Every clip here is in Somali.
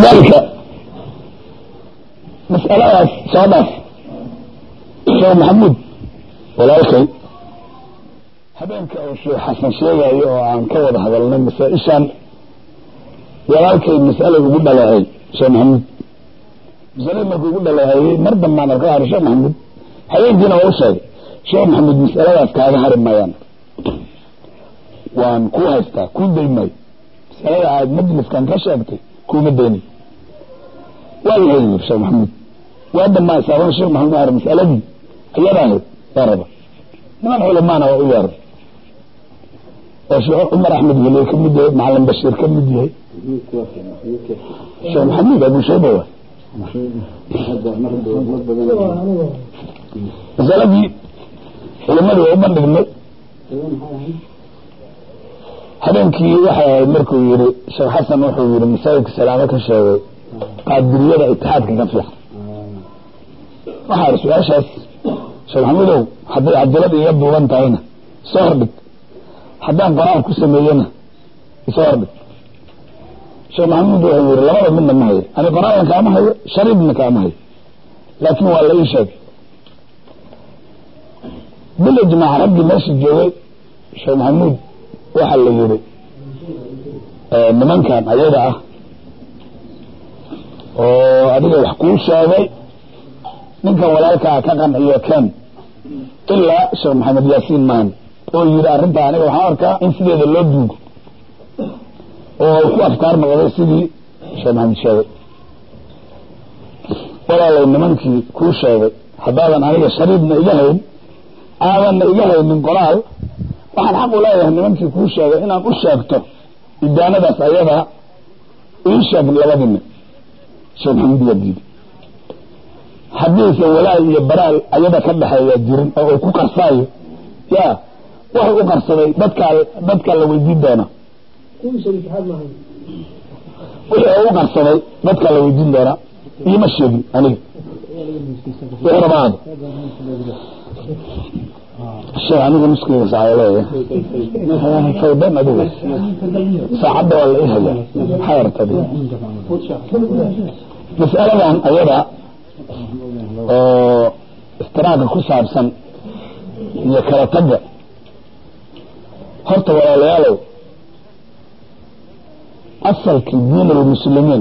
dalika mas'aladaas soo dhaaf sheekh maxamuud walaalkay habeenka oo sheekh xasan sheegayo oo aan ka wada hadalnay masaa-ishan walaalkay mas'ala ugu dhaleecay sheekh maxamuud masalada markuu ugu dhaleeceeyey mar dambaan arka hari sheekh maxamuud habeenkiina waa u sheegay sheekh maxamuud mas'aladaas kaaga hari mayaan waan ku haystaa kuu day maayo masalada aad majliskan ka sheegtay kuuma daynayo waa yahay yiri sheekh maxamuud waa dhamaa isaaban sheekh maxamuud har masaladii ayada ahayd waa raba niman culamaana waa u yeeray oo sheekh cumar axmed weliye ka mid yahay macalin bashiir ka mid yahay sheekh maxamuud abu shayba waa masaladii culimadii waa u bandhignay habeenkii waxay ahayd markuu yihi sheekh xasan wuxuu yihi masaajidka salaamo ka sheegay qaadiriyada itixaadka ka fiican waxaa iri su-aashaas sheekh maxamuudow hadday cadalad iga duuban tahayna isoo hordhig haddaan qoraal ku sameeyena isoo hordhig sheekh maxamuud wuxuu yihi labada midna ma hayo ani qoraalna kaama hayo shariibna kaama hayo laakiin waa la ii sheegay bil ijmaac raggii meesha joogay sheekh maxamuud waxaa la yihi nimankan ayaga ah oo adiga wax kuu sheegay ninkan walaalkaa ka qanciyo ken ilaa sheekh maxamed yaasiin maan oo yihi arrintaa aniga waxaan arkaa in sideeda loo duugo oo ku afkaar noqday sidii sheekh maxamed sheegay walaalay nimankii kuu sheegay haddaadan aniga shariibna iga hayn aadanna iga haynin qoraal waxaan xaq u leeyahay nimankii kuu sheegay inaan u sheegto idaanadaas ayadaa ii sheeg labadina sheekh maxamuud waa diiday haddiisan walaal iyo baraal ayada ka dhexeeya jirin oo uu ku qarsaayo ya wuxuu u qarsaday dadkaa dadkaa la weydiin doona wixii u qarsaday dadkaa la weydiin doonaa iima sheegin aniga wuxuu rabaa sheekh aniga nuskeyga saacada leeyahay fawdan adiga saacadda waa la ii hayaa maxaa yartadi mas'aladan ayada oo istiraaka ku saabsan iyo kala tagga horta walaalayaalow asalkii diin almuslimiin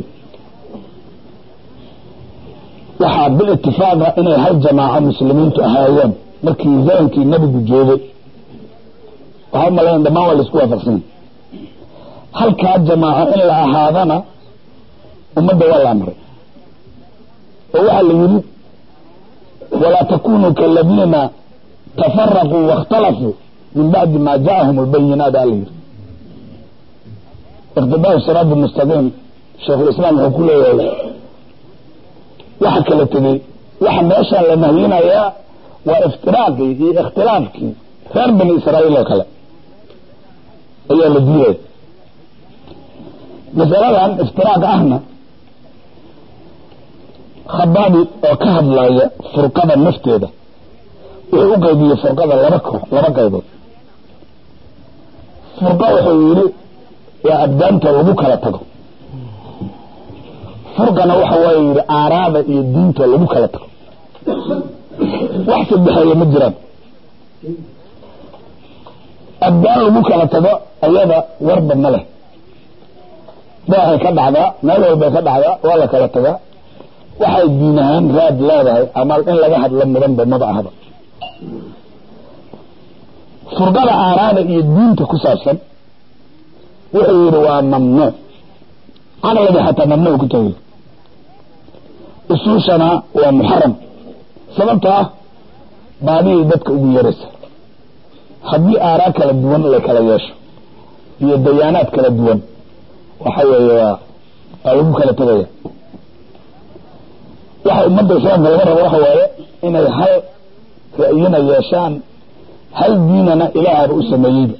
waxaa bil itifaaqa inay hal jamaaco muslimiintu ahaayeen markii zamankii nabigu joogay waxaa umalayn dhamaan waa laisku waafaqsan halkaa jamaaco in la ahaadana ummadda waa la amray oo waxaa la yidhi walaa takunuu kaladiina tafaraquu waاkhtalafuu min bacdi ma jaءahum اlbayinaat a la yidhi iqtidaa siraat mustaqiim sheikhulislaam wuxuu ku leeyahay waxa kala tegey waxa meeshaan la nahyinayaa waa iftiraaqii iyo ikhtilaafkii reer bani israa'iil oo kale ayaa la diidaya masaladan iftiraaqa ahna khabaabi oo ka hadlaya furqada nafteeda wuxuu u qaybiyey furqada laba koox laba qaybood furqa wuxuu yidhi waa abdaanta lagu kala tago furqana waxa waaye yidhi aaraada iyo diinta lagu kala tago wax sadexeeya ma jiraan abdaan lagu kala tago ayada warba ma leh daaxay ka dhacdaa meel walbay ka dhacdaa waa la kala tagaa waxay diin ahaan raad leedahay ama in laga hadlo mudanba maba ahaba furqada aaraada iyo diinta ku saabsan wuxuu yidhi waa mamnuuc caqliga xataa mamnuuc ku tahay usuushana waa muxaram sababta ah baadiyay dadka ugu yaraysa haddii aaraa kala duwan la kala yeesho iyo dayaanaad kala duwan waxa weeye waa waa lagu kala tegaya waxa ummadda islaamka laga rabo waxa waaye inay hal ra'yina yeeshaan hal diinana ilaahaba u sameeyeyba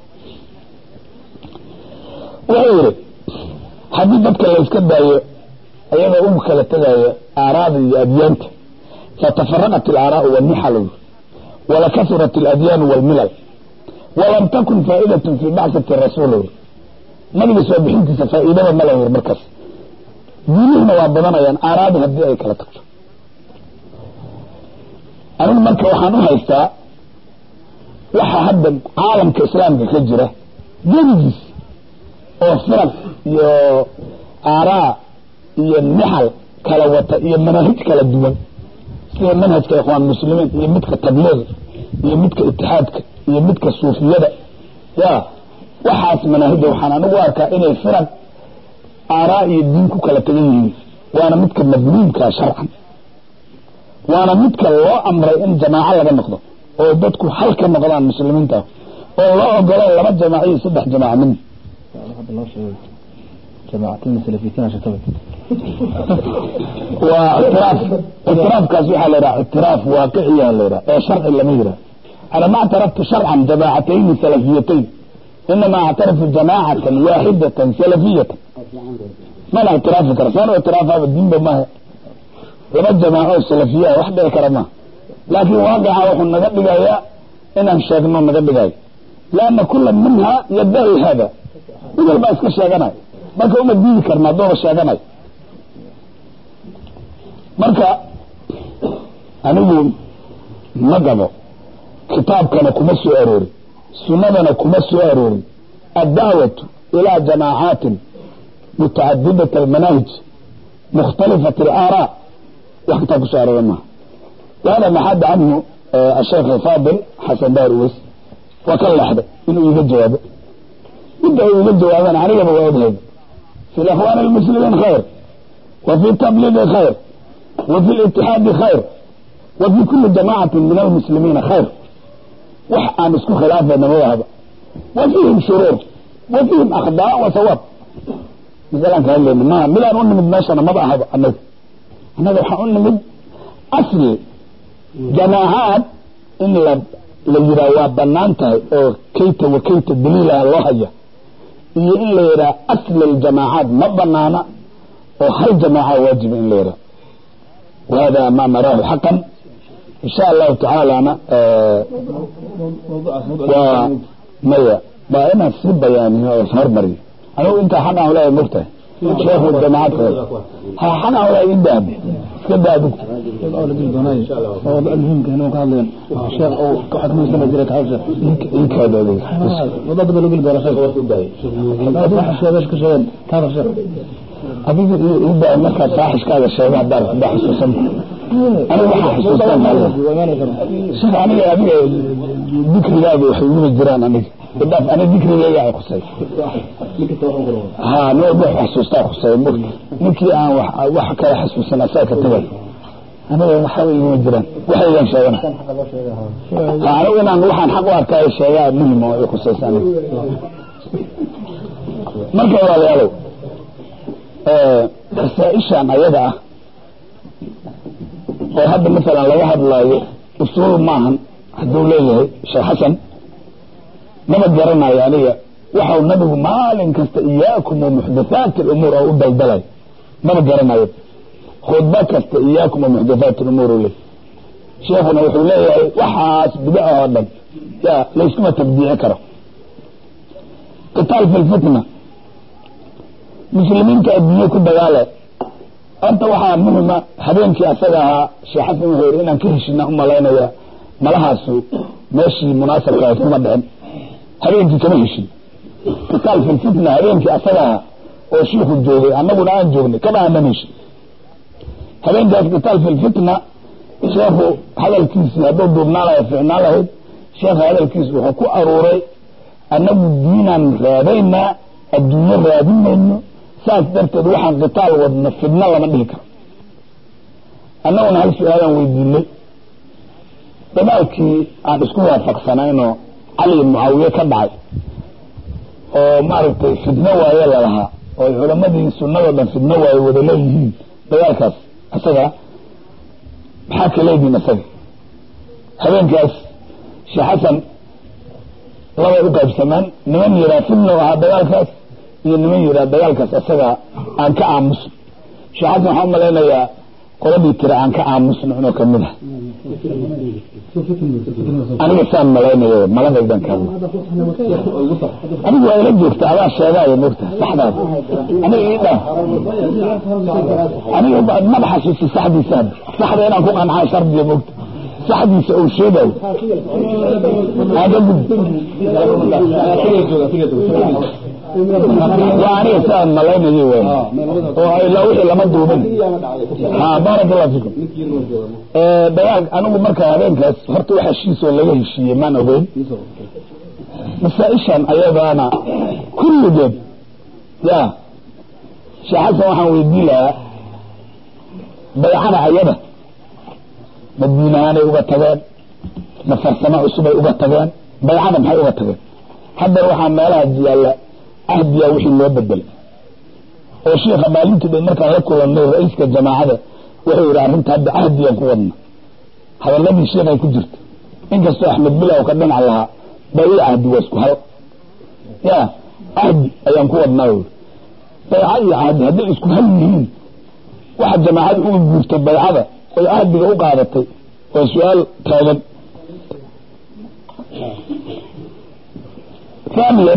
wuxuu yidhi haddii dadka layska daayo ayagoo ugu kala tegaya aaraada iyo adyaanta fatafaraqat alaaraau walmixal walakasurat aladyaanu walmilal walam takun faa'idatun fii bacsati rasuul nabiga soo bixintiisa faa'iidaba ma la yir markaas diinihina waa badanayaan aaraadu haddii ay kala tagto anigu marka waxaan u haystaa waxa hadda caalamka islaamka ka jira gedigiis oo firaq iyo aaraa iyo nixal kala wata iyo manaahij kala duwan sida manhajka ikhwaan muslimiin iyo midka tabliiq iyo midka itixaadka iyo midka suufiyada ya waxaas manaahijda waxaan anigu arkaa inay firaq aaraa iyo diin ku kala tagan yihiin waana midka madmuumka sharcan waana midka loo amray in jamaaco laga noqdo oo dadku hal ka noqdaan muslimiinta oo loo ogolo laba jamaaco iyo saddex jamaaco min waa itiraaf itiraafkaas waxaa la yidhaha itiraaf waaqiciya la yidhaha ee sharci lama yidhaha ana ma اعترفت شرعا جماعتين سلفيتين انما اعترف جماعة واحدة سلفية ما لا اعتراف كرسان واعتراف هذا الدين بما هي لما جماعة سلفية واحدة كرما لكن واقع وحن نقدق يا إن شاكنا نقدق لأن كل منها يدعي هذا إذا ما اسكا شاكنا marka uma diidi karnaa dooba sheeganay marka anigu ma gabo kitaabkana kuma soo aroorin sunnadana kuma soo aroorin addaawatu ilaa jamaacatin mutacadidat almanaahij mukhtalifat alaaraa wax kitaab kusoo aroora maaha wahada maxad canhu asheekh faadil xasan daar uweys waa ka leexday inuu iga jawaabo midda uu iga jawaabana anigaba waa odhayda في الأخوان المسلمين خير وفي التبليغ خير وفي الاتحاد خير وفي كل جماعة من المسلمين خير وحقا مسكو خلافة نموهبة وفيهم شرور وفيهم أخطاء وثواب مثلا كان لي ما ملا نقول من ماشي أنا ما بقى هذا أنا أنا لو حقول من أصل جماعات إن لجرا وابنانتها أو كيت وكيت دليل الله هي iyo in la yidhaha asl aljamaacaat ma banaana oo hal jamaaca waajiba in la yidhaha wahada ma naraahu xaqan insha allahu tacaalana waa maya baa inaan sii bayaaniyo oo hormariyo anigu intaa xaq aan leeyahay mogtahay sheekhu jamaacad ha xaq aan leeyahay in daabe iska daa adigu inkaada adiga adiga ida markaad faaxishkaaga sheego haddaad haddaa xusuusan aniga waxaa xusuustan sheekh aniga adiga dikrigaaga waxay iguma jiraan aniga idhaaf aniga dikrigayga ay khusay ha nin walba wax xasuustaa khusay mogta ninkii aan wax kala xasuusan asaa ka tagay aniga waxba iguma jiraan waxaygan sheegana anigu inaan waxaan xaq u arkaayo sheegaa muhim oo i khusaysa aniga marka walaalayaalow rasaaishan ayada ah oo hadda masalan laga hadlaayo usuul maahan hadduu leeyahay sheekh xasan maba garanayo aniga waxau nabigu maalin kasta iyaakum wamuxdathaati alumuur oo u daldalay maba garanayo khudba kasta iyaakum wamuxdathaati alumuur u leey sheekhuna wuxuu leeyahay waxaas bidaca oo dhan ya layskuma tabdiici karo qitaal fi lfitna muslimiinta adduunye ku dagaale horta waxaa muhima habeenkii asaga ahaa sheekh xasan wuxuu yidhi inaan ka heshina u malaynaya malahaasu meeshii munaasabka ahayd kuma dhicin habeenkii kama heshin qitaal fi lfitna habeenkii asaga ahaa oo shiiku joogay annaguna aan joognay kama aanan heshin habeenkaas qitaal fi lfitna sheekhu hadalkiisii hadduu duubnaan lahay ficnaan lahayd sheekha hadalkiisi wuxuu ku aruuray annagu diinaan raadaynaa adduunyo raadinayno saas darteed waxaan qitaal wadno fidno lama dhihi karo annaguna hal su-aalaan weydiinay dagaalkii aan isku waafaqsanaynoo cali mucaawiye ka dhacay oo maaragtay fidno waaye lalahaa oo culammadii sunnadoo dhan fidno waaye wada leeyihiin dagaalkaas isaga maxaa ka leedihin isaga habeenkaas sheekh xasan labay u qaybsamaan niman yihaa fidno ahaa dagaalkaas iyo niman yihaa dagaalkaas isaga aan ka aamuso sheekh xasan waxaan umalaynayaa qoladii tira aan ka aamusno inuu kamid ah aniga saan malaynayo maladaydan kale anigu waa ila joogta adaa sheegaayo mogta saxdaas aniga ii dha aniga maba xasuusi saxdiisa hadda saxda inaan ku qancaa shardiya mogta saxdiisa uu sheegayo aga gud waa aniga saan malaynayo wey oo ilaa wixii lama duubin ha baarak allah fikum dagaal anigu marka habeenkaas horta wax heshiis oo laga heshiiyey maan ogeyn masaa-ishan ayadaana kulligeed ya sheekh xasan waxaan weydiin lahaa baycada ayada ma diin ahaanay uga tageen ma farsamo cusubay uga tageen baycada maxay uga tageen haddana waxaa meelaha yaalla ahdiyaa wixii loo bedelay oo sheikha maalintii dhan markaan la kulanay ra-iiska jamaacada wuxuu yidhi arrinta hadda ahdiyaan ku wadna hadaladii sheekhay ku jirta inkastoo axmed bilow ka dhinac lahaa bayla ahdi waa isku hal ya ahdi ayaan ku wadnaa wy bayca iyo ahdi hadday isku hal yihiin waxa jamaacada uga guurtay baycada oy ahdiga u qaadatay waa su-aal taagan thaniyan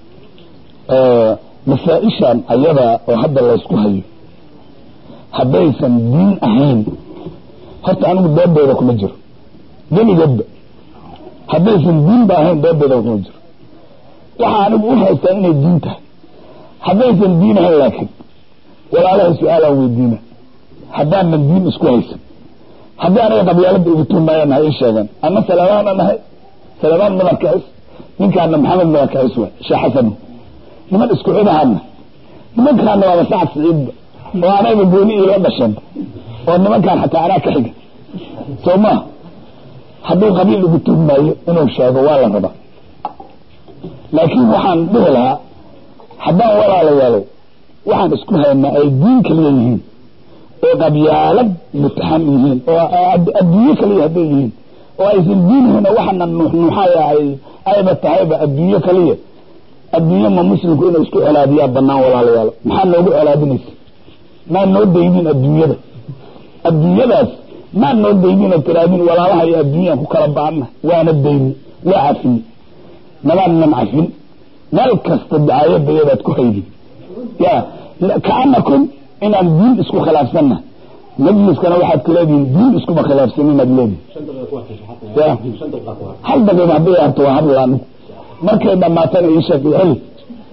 masaa-ishan ayada oo hadda laysku hayo haddaysan diin ahayn horta anigu doodooda kuma jiro geligeedba haddaysan diinba ahayn doodooda kuma jiro waxaa anigu u haystaa inay diin tahay haddaysan diin ahayn laakiin walaalaha su-aalaan weydiina haddaanan diin isku haysan haddii aniga qabyaalada igu tuumaayaan ha ii sheegeen ama salamaana nahay salamaan madar kacis ninkaana maxamed madar kacis waay sheekh xasan niman isku cidahaana nimankaana waaba sacad siciidba oo anayba gooni iila dhasheen oo nimankaan xataa anaa ka xiga soo maa hadduu qabiil igu tuugmaayo inuu sheego waa la rabaa laakiin waxaan dhihi lahaa haddaan walaalayaalow waxaan isku haynaa ay diin kaliya yihiin oo qabyaalad mutaxan yihiin oo adduunye kaliya hadday yihiin oo aysan diinihina waxana nuuxnuuxaya ay ayba tahayba adduunye kaliya adduunye ma muslimku inay isku colaadiyaa banaan walaalayaal maxaa noogu colaadinaysa maa noo daydin adduunyada adduunyadaas maa noo daydin oo tiraadin walaalaha iyo adduunyaan ku kala baana waana dayni waa cafin nabaanan cafin meel kasta dacaayadayadaad ku haydin ya kaanakum inaan diin isku khilaafsanna majliskana waxaad ku leedihin diin iskuma khilaafsan inaad leedihin ya hal daqiiqa hadday arto waa hadla anigu markay dhamaatana ii sheeg iyo heli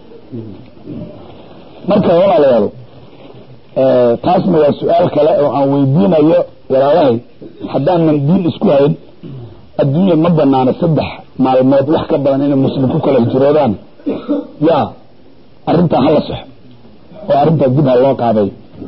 marka walaalayaal taasna waa su-aal kale oo aan weydiinayo walaalahay haddaanan diin isku hayn adduunya ma banaano saddex maalmood wax ka badan inay muslim ku kala hijroodaan ya arrintaa hala soxo oo arrintaa dib ha loo qaaday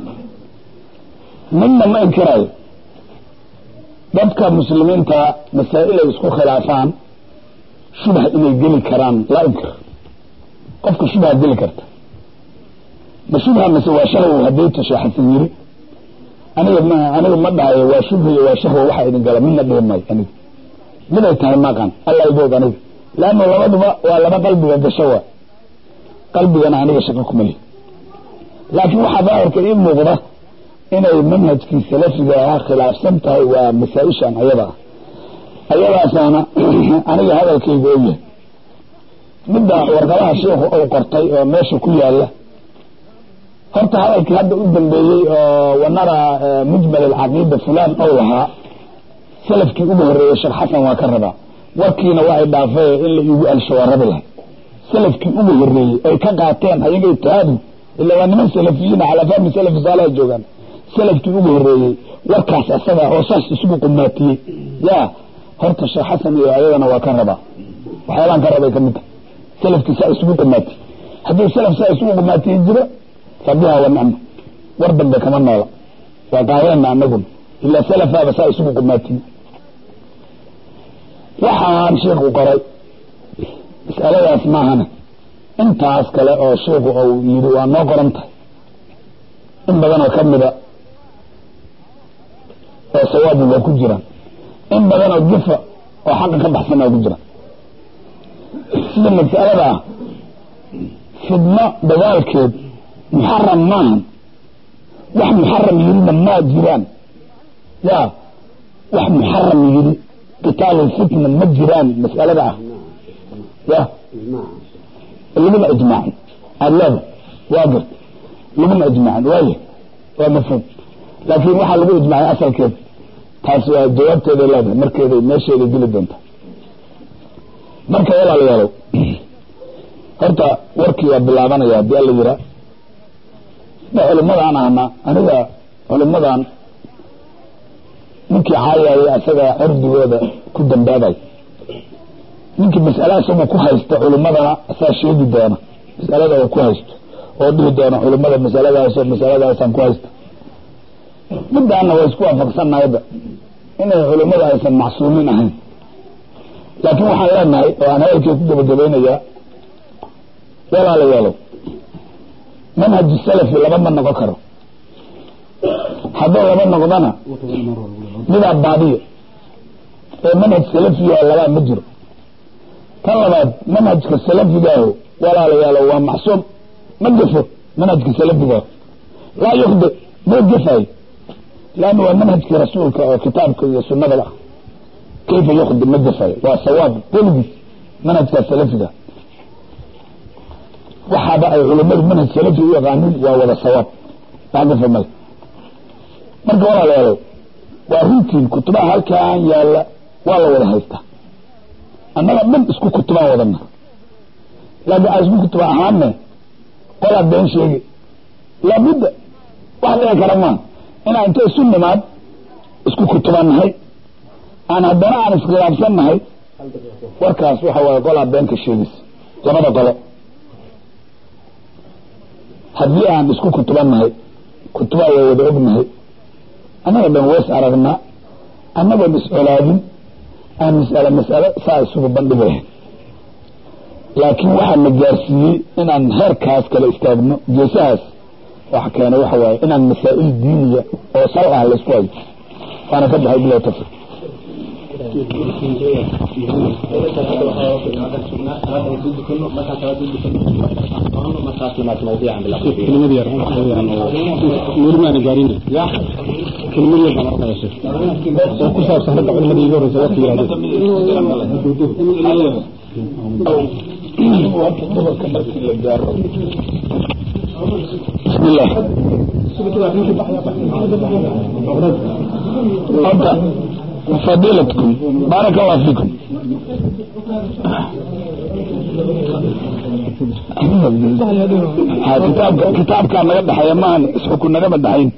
midna ma inkirayo dadka muslimiinta masaa-il ay isku khilaafaan shubha inay geli karaan laa inkir qofka shubha geli karta ma shubha mase waa shahwo hadday tasha xasan yiri aniga ma aniga ma dhahayo waa shubha iyo waa shahwo waxa idin gala midna dhihi maayo aniga miday tahay maqan alla idoog aniga leanna labaduba waa laba qalbiga gasho waa qalbigana aniga shaqo kuma lihi laakiin waxaa daahirka ii muuqda inay manhajkii salafiga ahaa khilaafsan tahay waa masaa-ishan ayada ah ayadaasaana aniga hadalkayga og yahay midda warqadaha sheikhu uu qortay oo meesha ku yaala horta hadalkii hadda u dambeeyey oo wanara mujmal alcaqiida fulan ou lahaa salafkii ugu horeeyey sheekh xasan waa ka rabaa warkiina waa ay dhaafay in la iigu alsho waa rabi lahay salafkii ugu horeeyey ay ka qaateen ayaga itihaadu ila waa niman salafiyiina calaa fahmi salafi saaleha joogaan salafkii ugu horeeyey warkaas asaga oo saas isugu qumaatiyey ya horta sheekh xasan iyo ayadana waa ka rabaa waxyaalaan ka rabay kamid tahay salafkii saa isugu qumaatiyey hadduu salaf saa isugu qumaatiyey jiro fabiha wa nicma war dambe kama noola waa qaadeena anaguna ilaa salafaaba saa isugu qumaatiyey waxaan sheikhu qoray mas'aladaas maahana intaas kale oo sheikhu uu yidhi waa noo qoran tahay in badanoo kamida oo sawaabi waa ku jiraan in badanoo jufa oo xaqa ka baxsan waa ku jiraan sida mas'alada ah fidno dagaalkeed muxaram maahan wax muxaram yirina maa jiraan ya wax muxaram yidhi qitaalulfitna ma jiraan mas'alada ah ya laguma ijmaacin aada leeda waa gart laguma ijmaacin waaya waa mafhuum laakiin waxaa lagu ijmaacay asalkeeda taas waa jawaabteeday leedahay markeeday meesheeday geli doonta marka walaalayaalow horta warkii waa bilaabanaya haddii alla yiraa ma culimadaan ahna aniga culimadan ninkii caayaya asaga cirdigooda ku dambaabay ninkii mas'ala isagoo ku haysta culimadana asaa sheegi doona masalada uu ku haysto oo dhihi doona culimada masaladaasoo masaladaasaan ku haysta midaana waa isku waafaqsannaha hadda inay culimada aysan macsuumiin ahayn laakiin waxaan leenahay oo aan hadalkii ku gabagabaynayaa walaalayaalow manhaju salafi laba ma noqon karo hadduu laba noqdana midaa baadiyo ee manhaj salafiga labaa ma jiro tan labaad manhajka salafigaaho walaalayaalow waa macsuum ma gefo manhajka salafigaaho laa yukdi ma gefayo lanna waa manhajkii rasuulka oo kitaabka iyo sunada ah kayfa yukdi ma gefayo waa sawaab weligiis manhajkaa salafiga waxaaba ay culimadu manhaj salafi u yaqaanin waa wada sawaab wax gefa male marka walaalayaalow waa runtiin kutubaha halkaan yaalla waa la wada haystaa annaga dhan isku kutubaan wadana laakiin aan isku kutuba ahaane qolaa been sheegi laabudda wax dhici kara maa inaan inta isu nimaad isku kutuban nahay aan haddana aan iskhilaafsan nahay warkaas waxa waaye qolaa beenka sheegaysa labada qolo haddii aan isku kutuban nahay kutubaa waa wada ognahay annaga dhan wees aragnaa annagoon iscolaadin aan mas'ale mas'ale saa isugu bandhigi lahayn laakiin waxaa na gaarsiiyey inaan heerkaas kala istaagno geesahaas waxa keenay waxa waaye inaan masaa'il diiniya oo sal ah laysku hayo waana ka baxay bilow tafsir nurmaana gaarin kelmad yar baan arkaya sheekh oo ku saabsan ragga culimadii iga horreysa waqti بسم الله أنت فضيلتكم بارك الله فيكم كتاب كتاب كان نقد حيا ما اسحكم نقد دحين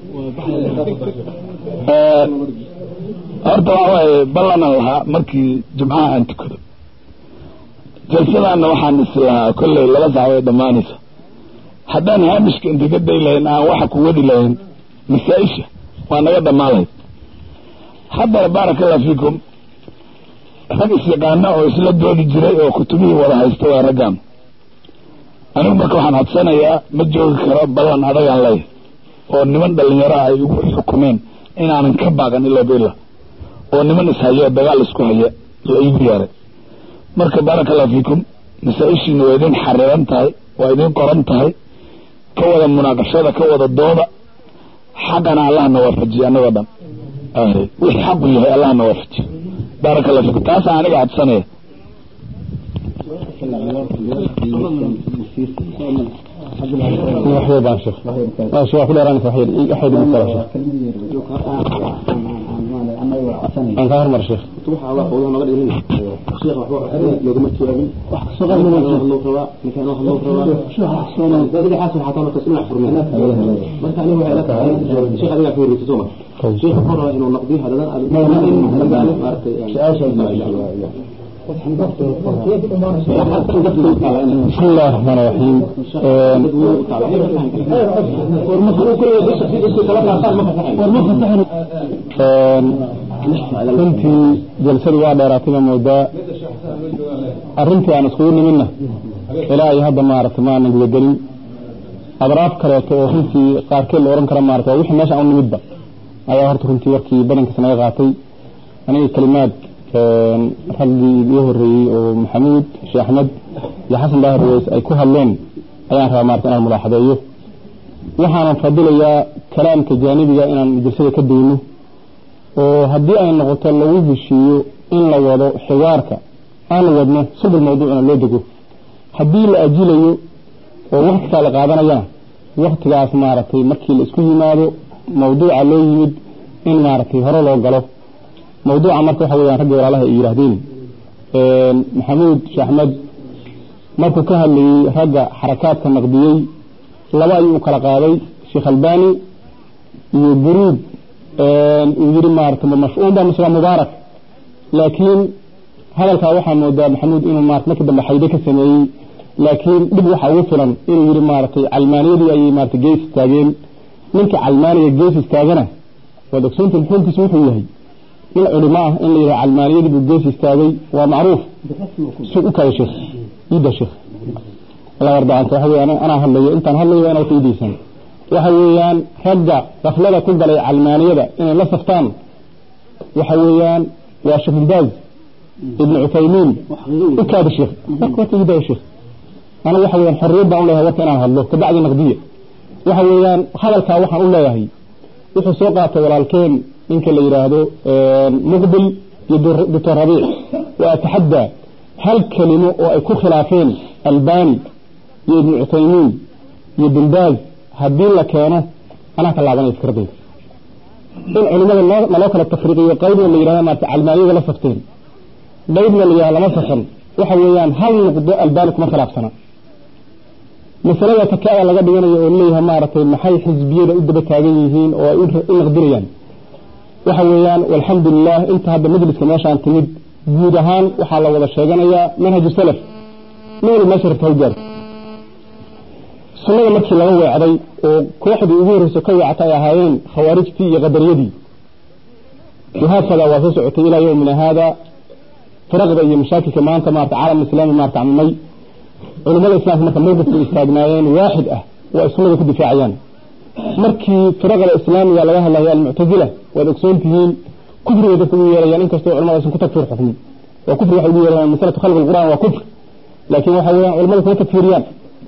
horta waxa waaye ballanan lahaa markii jimcaha aan tukado jalsadaana waxaan is lahaa kolley laba sac way dhammaanaysa haddaan haamishka inta ka day lahayn aan waxa ku wadi lahayn masaa-isha waa naga dhammaan lahayd haddana baaraka allah fiikum rag isyaqaana oo isla doodi jiray oo kutubihii wada haysta waa raggaan anigu marka waxaan codsanayaa ma joogi karo ballan adagaan leeyahay oo niman dhalinyaro ay igu xukumeen inaanan ka baaqan ilaa bila oo niman ishayo dagaal isku haya la iigu yeeray marka baaraka allah fiikum masaa-ishiina waa idin xariran tahay waa idin qoran tahay ka wada munaaqashada ka wada dooda xaqana allahna waafajiye annagoo dhan wixii xaqu yahay allahna waafajiye baaraka allah fiikum taasa aniga codsanaya waxyar baan sheekh maasha waa ku dheeraanaysa waxyar waxyar igu kala sheekh aan kaa hormar sheekh بسم الله الرحمن الرحيم runtii jalsadu waa dheeraatayba moodaa arrintii aan iskugu nimidna ilaa iyo hadda maaragtay maanan gudagelin adraaf kaleeto oo runtii qaarkeed la ohan kara maarata waa wixii meesha aan u nimidba ayaa horta runtii warkii badankiisa naga qaatay aniga kelimaad raggii iga horeeyey oo maxamuud sheekh axmed iyo xasan daahir weys ay ku hadleen ayaan rabaa maarata inaan mulaaxadeeyo waxaanan fadilayaa kalaamka jaanibiga inaan jalsada ka dayno oo haddii ay noqoto lagu heshiiyo in la wado xiwaarka aan wadno subul mawduucna loo dego haddii la ajilayo oo waktikaa la qaadanayana waktigaas maaragtay markii la isku yimaado mawduuca loo yimid in maaragtay hore loo galo mawduuca marka waxa weyaan raggii walaalaha ay yidhaahdeen maxamuud sheekh axmed markuu ka hadlayey ragga xarakaadka naqdiyey laba ayuu u kala qaaday sheekh albani iyo buruud uu yidhi maaragtay mash'uunba mise waa mubaarak laakiin hadalkaa waxaa moodaa maxamuud inuu maarata markii dambe xayde ka sameeyey laakiin dhib waxaa ugu filan inuu yidhi maaragtay calmaaniyadii ayay maarata gees istaageen ninka calmaaniga gees istaagana waad ogsoonta xukunkiisu wuxuu yahay nin culimo ah in la yidhaha calmaaniyadii buu gees istaagay waa macruuf su u kaya sheekh iida sheekh la wardaanta waxa weeyaan anaa hadlayo intaan hadlayo waa inaad iidaysan waxa weeyaan ragga qaflada ku galay calmaaniyada inay la saftaan waxa weeyaan waa sheekh bin baaz ibn cuthaymiin u kaada sheekh marka horta iidaya sheekh anigu waxa weeyaan xorriyad baan u leeyahay warka inaan hadlo kabacdi naqdiya waxa weeyaan hadalkaa waxaan u leeyahay wuxuu soo qaatay walaalkeen ninka la yidhaahdo muqbil iyo doctor rabiic wa ataxaddaa hal kelimo oo ay ku khilaafeen albani iyo ibnu cuthaymiin iyo binbaaz haddii la keeno anaa ka laabanaya fikradayda in culimada naloo kala tafriiqiyo qaybna la yidhahda maarata calmaaniyada la safteen qaybna la yidhahda lama safan waxa weeyaan hal nuqdo albani kuma khilaafsana masalada takaada laga dhiganayo oo leeyahay maaragtay maxay xisbiyada u daba taagan yihiin oo ay u naqdinayaan waxa weeyaan walxamdu lilah inta hadda majliska meeshaan timid guud ahaan waxaa la wada sheeganayaa manhaju salaf nin wali meesha rabta hawgaarto sunnada markii laga weecday oo kooxdii ugu horreysa ka weecata ay ahaayeen khawaarijtii iyo qadariyadii wahaakada waa soo socotay ilaa yowmina haada firaqda iyo mashaakilka maanta maarata caalam islaami maarata camimay culimada islamka marka mawqifka istaagnaayeen waaxid ah waa ay sunnada ku difaacayaan markii firaqda islaamiga laga hadlayo almuctazila waad ogsoon tihiin kufriga dadka ugu yeerayaan inkastoo culimada aysan ku takfiir xukmin waa kufri waxay ugu yeerayaan masalatu khalqi alqur'an waa kufr laakiin waxa weeyaan culimada kuma takfiiriyaan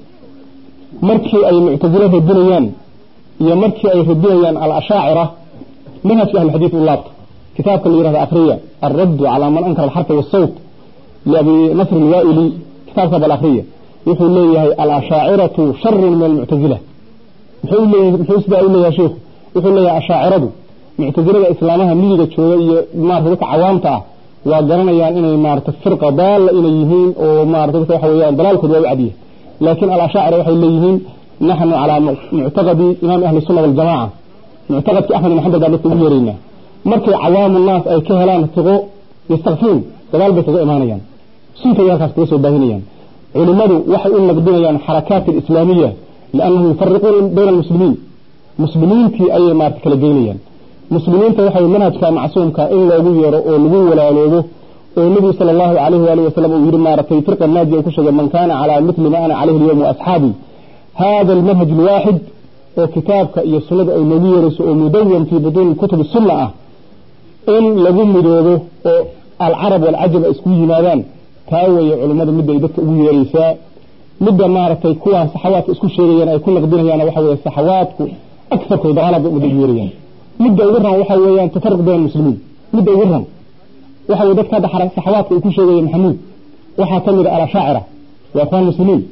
markii ay muctazilo radinayaan iyo markii ay radinayaan alashaacira manhajka ahlulxadiid u laabta kitaabka la yihahda akhriya alraddu calaa man ankara alxarfa waasawt liabi nasr alwaa'ili kitaabka bal akhriya wuxuu leeyahay alashaaciratu sharun min almuctazila muxuu leeyahay muxuu sidaa u leeyahay sheekhu wuxuu leeyahay ashaaciradu muctazilada islaamaha miyiga jooga iyo maarata dadka cawaamta ah waa garanayaan inay maarata firqa daalla inay yihiin oo maarata dadka waxa weeyaan dalaalkooda waa u cadiya laakiin alashaacira waxay leeyihiin naxnu calaa muctaqadi imaam ahli sunna waljamaca muctaqadkii axmed ibn xambal baa dadka ugu yeeraynaa markay cawaamu naas ay ka helaan tiqo yastakfiin gadaal bay kaga imaanayaan suntay halkaas kaga soo baahinayaan culimmadu waxay u naqdinayaan xarakaat alislaamiya liannahum yufariquuna bayna almuslimiin muslimiintii ayay maarata kala geynayaan muslimiinta waxay manhajka macsuumka in loogu yeero oo lagu walaaloobo oo nebigu sala allahu calayhi waalihi wasalam uu yidhi maaragtay firqa naaji uu ku sheegay man kaana calaa mitli ma ana calayhi alyawm waasxaabii hada almanhaj alwaaxid oo kitaabka iyo sunnada ay noogu yeerayso oo mudawan fii butuuni kutubi sunna ah in lagu midoobo oo alcarab walcajab ay isku yimaadaan taa weeye culimmadu midda ay dadka ugu yeeraysaa midda maaragtay kuwaan saxawaadka isku sheegayaan ay ku naqdinayaan waxa weeye saxawaadku agarkooda daqalad bay umada ugu yeerayaan midda ugu ran waxa weeyaan tafaruq bayna almuslimiin midda ugu ran waxa weye dadka hadda saxawaadka ay ku sheegaya maxamuud waxaa ka mid a alashaacira waa ikhwaan muslimiin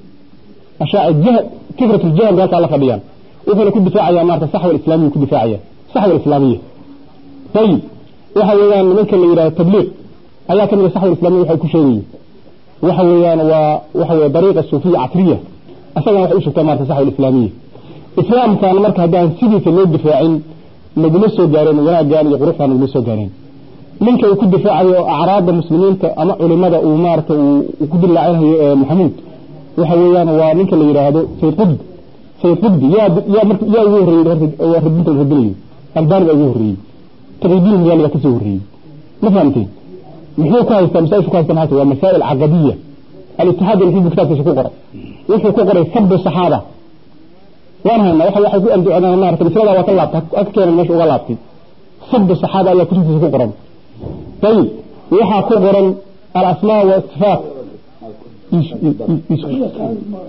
fikrat ljahal bay halkaa la fadhiyaan wuxuuna ku difaacaya maarata saxwa alislaamiya ku difaacaya saxwa alislaamiya ayib waxa weeyaan nimanka la yidhahdo tabliiq ayaa ka mid a saxwa alislamiya waxay ku sheegayiin waxa weeyaan waa waxa weye dariiqa suufiya catriya asagana waxay u sheegtaa maarata saxwa alislaamiya islaamkan marka haddaan sidiisa loo difaacin naguma soo gaareen wanaaggaan iyo quruxdaan naguma soo gaareen ninka uu ku difaacayo acraadda muslimiinta ama culimada uu maarata uu ku dilaacinayo maxamuud waxa weeyaan waa ninka la yidhaahdo sayid qudb sayid qudbi yaa yaa marka yaa ugu horreeyey horta radinta la radinayo albani baa ugu horreeyey taqyidiin hilaali baa kasoo horreeyey ma fahamteen muxuu ku haystaa masaa'ishu ku haystaa maxaa waa masaa'il caqadiya al-ittixaad alxizbi kitaabkiisa ku qoray wuxuu ku qoray sabbu saxaaba waan haynaa waxa waxay ku anducadaan maarata masalada waa ka laabtay ka keenan meesha uga laabtay sabbu saxaaba ayaa kutubtiisa ku qoran ayib waxaa ku qoran alasmaa wa sifaat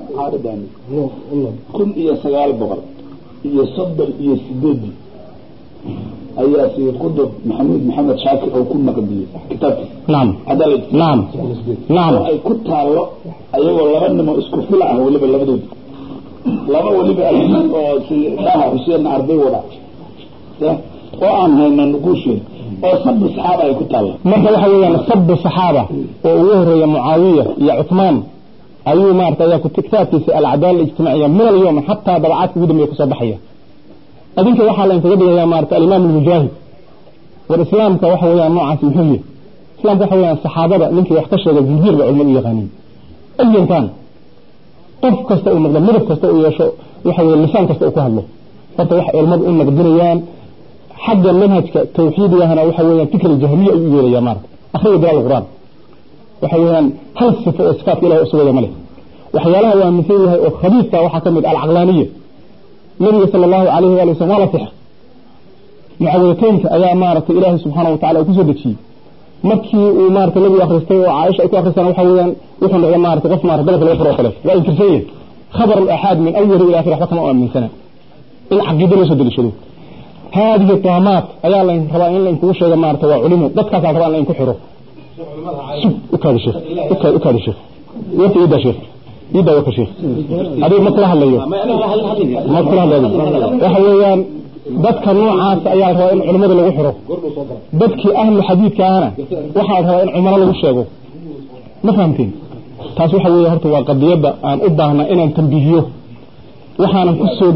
kun iyo sagaal boqol iyo soddon iyo sideedii ayaa sayid qudub maxamuud maxamed shaakir oo ku naqdiyey kitaabkiisa نعم cadaalad نعم oo نعم ay ku taallo ayagoo laba nimo isku fila ah weliba labadooda laba weliba alxmed oo si shaaha xuseenna arday wada ya oo aan hayna nuquusheeda oo sabbi saxaaba ay ku taalla marka waxa weeyaan sabu saxaaba oo ugu horeeya mucaawiya iyo cuthmaan ayuu maarata ayaa ku kitaabkiisa alcadaala ijtimaaciya min alyawm xataa dabacaadka ugu dambeeya kusoo baxaya adinka waxaa la inkaga dhigaya maarata alimaam almujaahid war islaamka waxa weeyaan noocaasi muxuu yahay islaamka waxa weeyaan saxaabada ninkii wax ka sheega zinjiir ba culimadu u yaqaaniin ayan kaan qof kasta uu noqdo midab kasta uu yeesho waxa weeye lisaan kasta uu ku hadlo horta waxay culimadu u naqdinayaan xagga manhajka tawxiidigahana waxa weeyaan fikr jahmiya ayuu u yeelaya maarata akhriga bilaal quraan waxa weeyaan hal sifo oo sifaatka ilahi usugaya ma leh waxyaalaha waa aaminsan yahay oo khabiiska waxaa ka mid alcaqlaaniya nabiga sala allahu alayhi waali wasalam waa la six mucawadateynka ayaa maaragtay ilaahay subxaana watacala uu kusoo dejiyey markii uu maarata nabigu akhristay oo caaisha ay ku akhristaan waxa weeyaan wuxuu noqday maarata qof maarata dalabka laga furo oo kale waa inkirsan yahay khabar alaxaad min awali ila akhir waxba kama u aaminsana in caqiido loo soo deliishado هذه الطامات أيا الله ربا إن لين كوشة يا مارت وعلمه ضد كذا ربا إن لين كحره شوف أكاد الشيخ أكاد أكاد الشيخ وانت إيدا شيخ إيدا وك شيخ هذه مطلع اللي يو مطلع اللي وحويان ضد كنوع عاس أيا ربا إن علماء اللي وحره ضد كي أهل الحديث كأنا وحد ربا إن عمر اللي وشيغو ما فهمتين taas waxa weeye horta waa qadiyada aan u baahna inaan tambihiyo waxaanan ku soo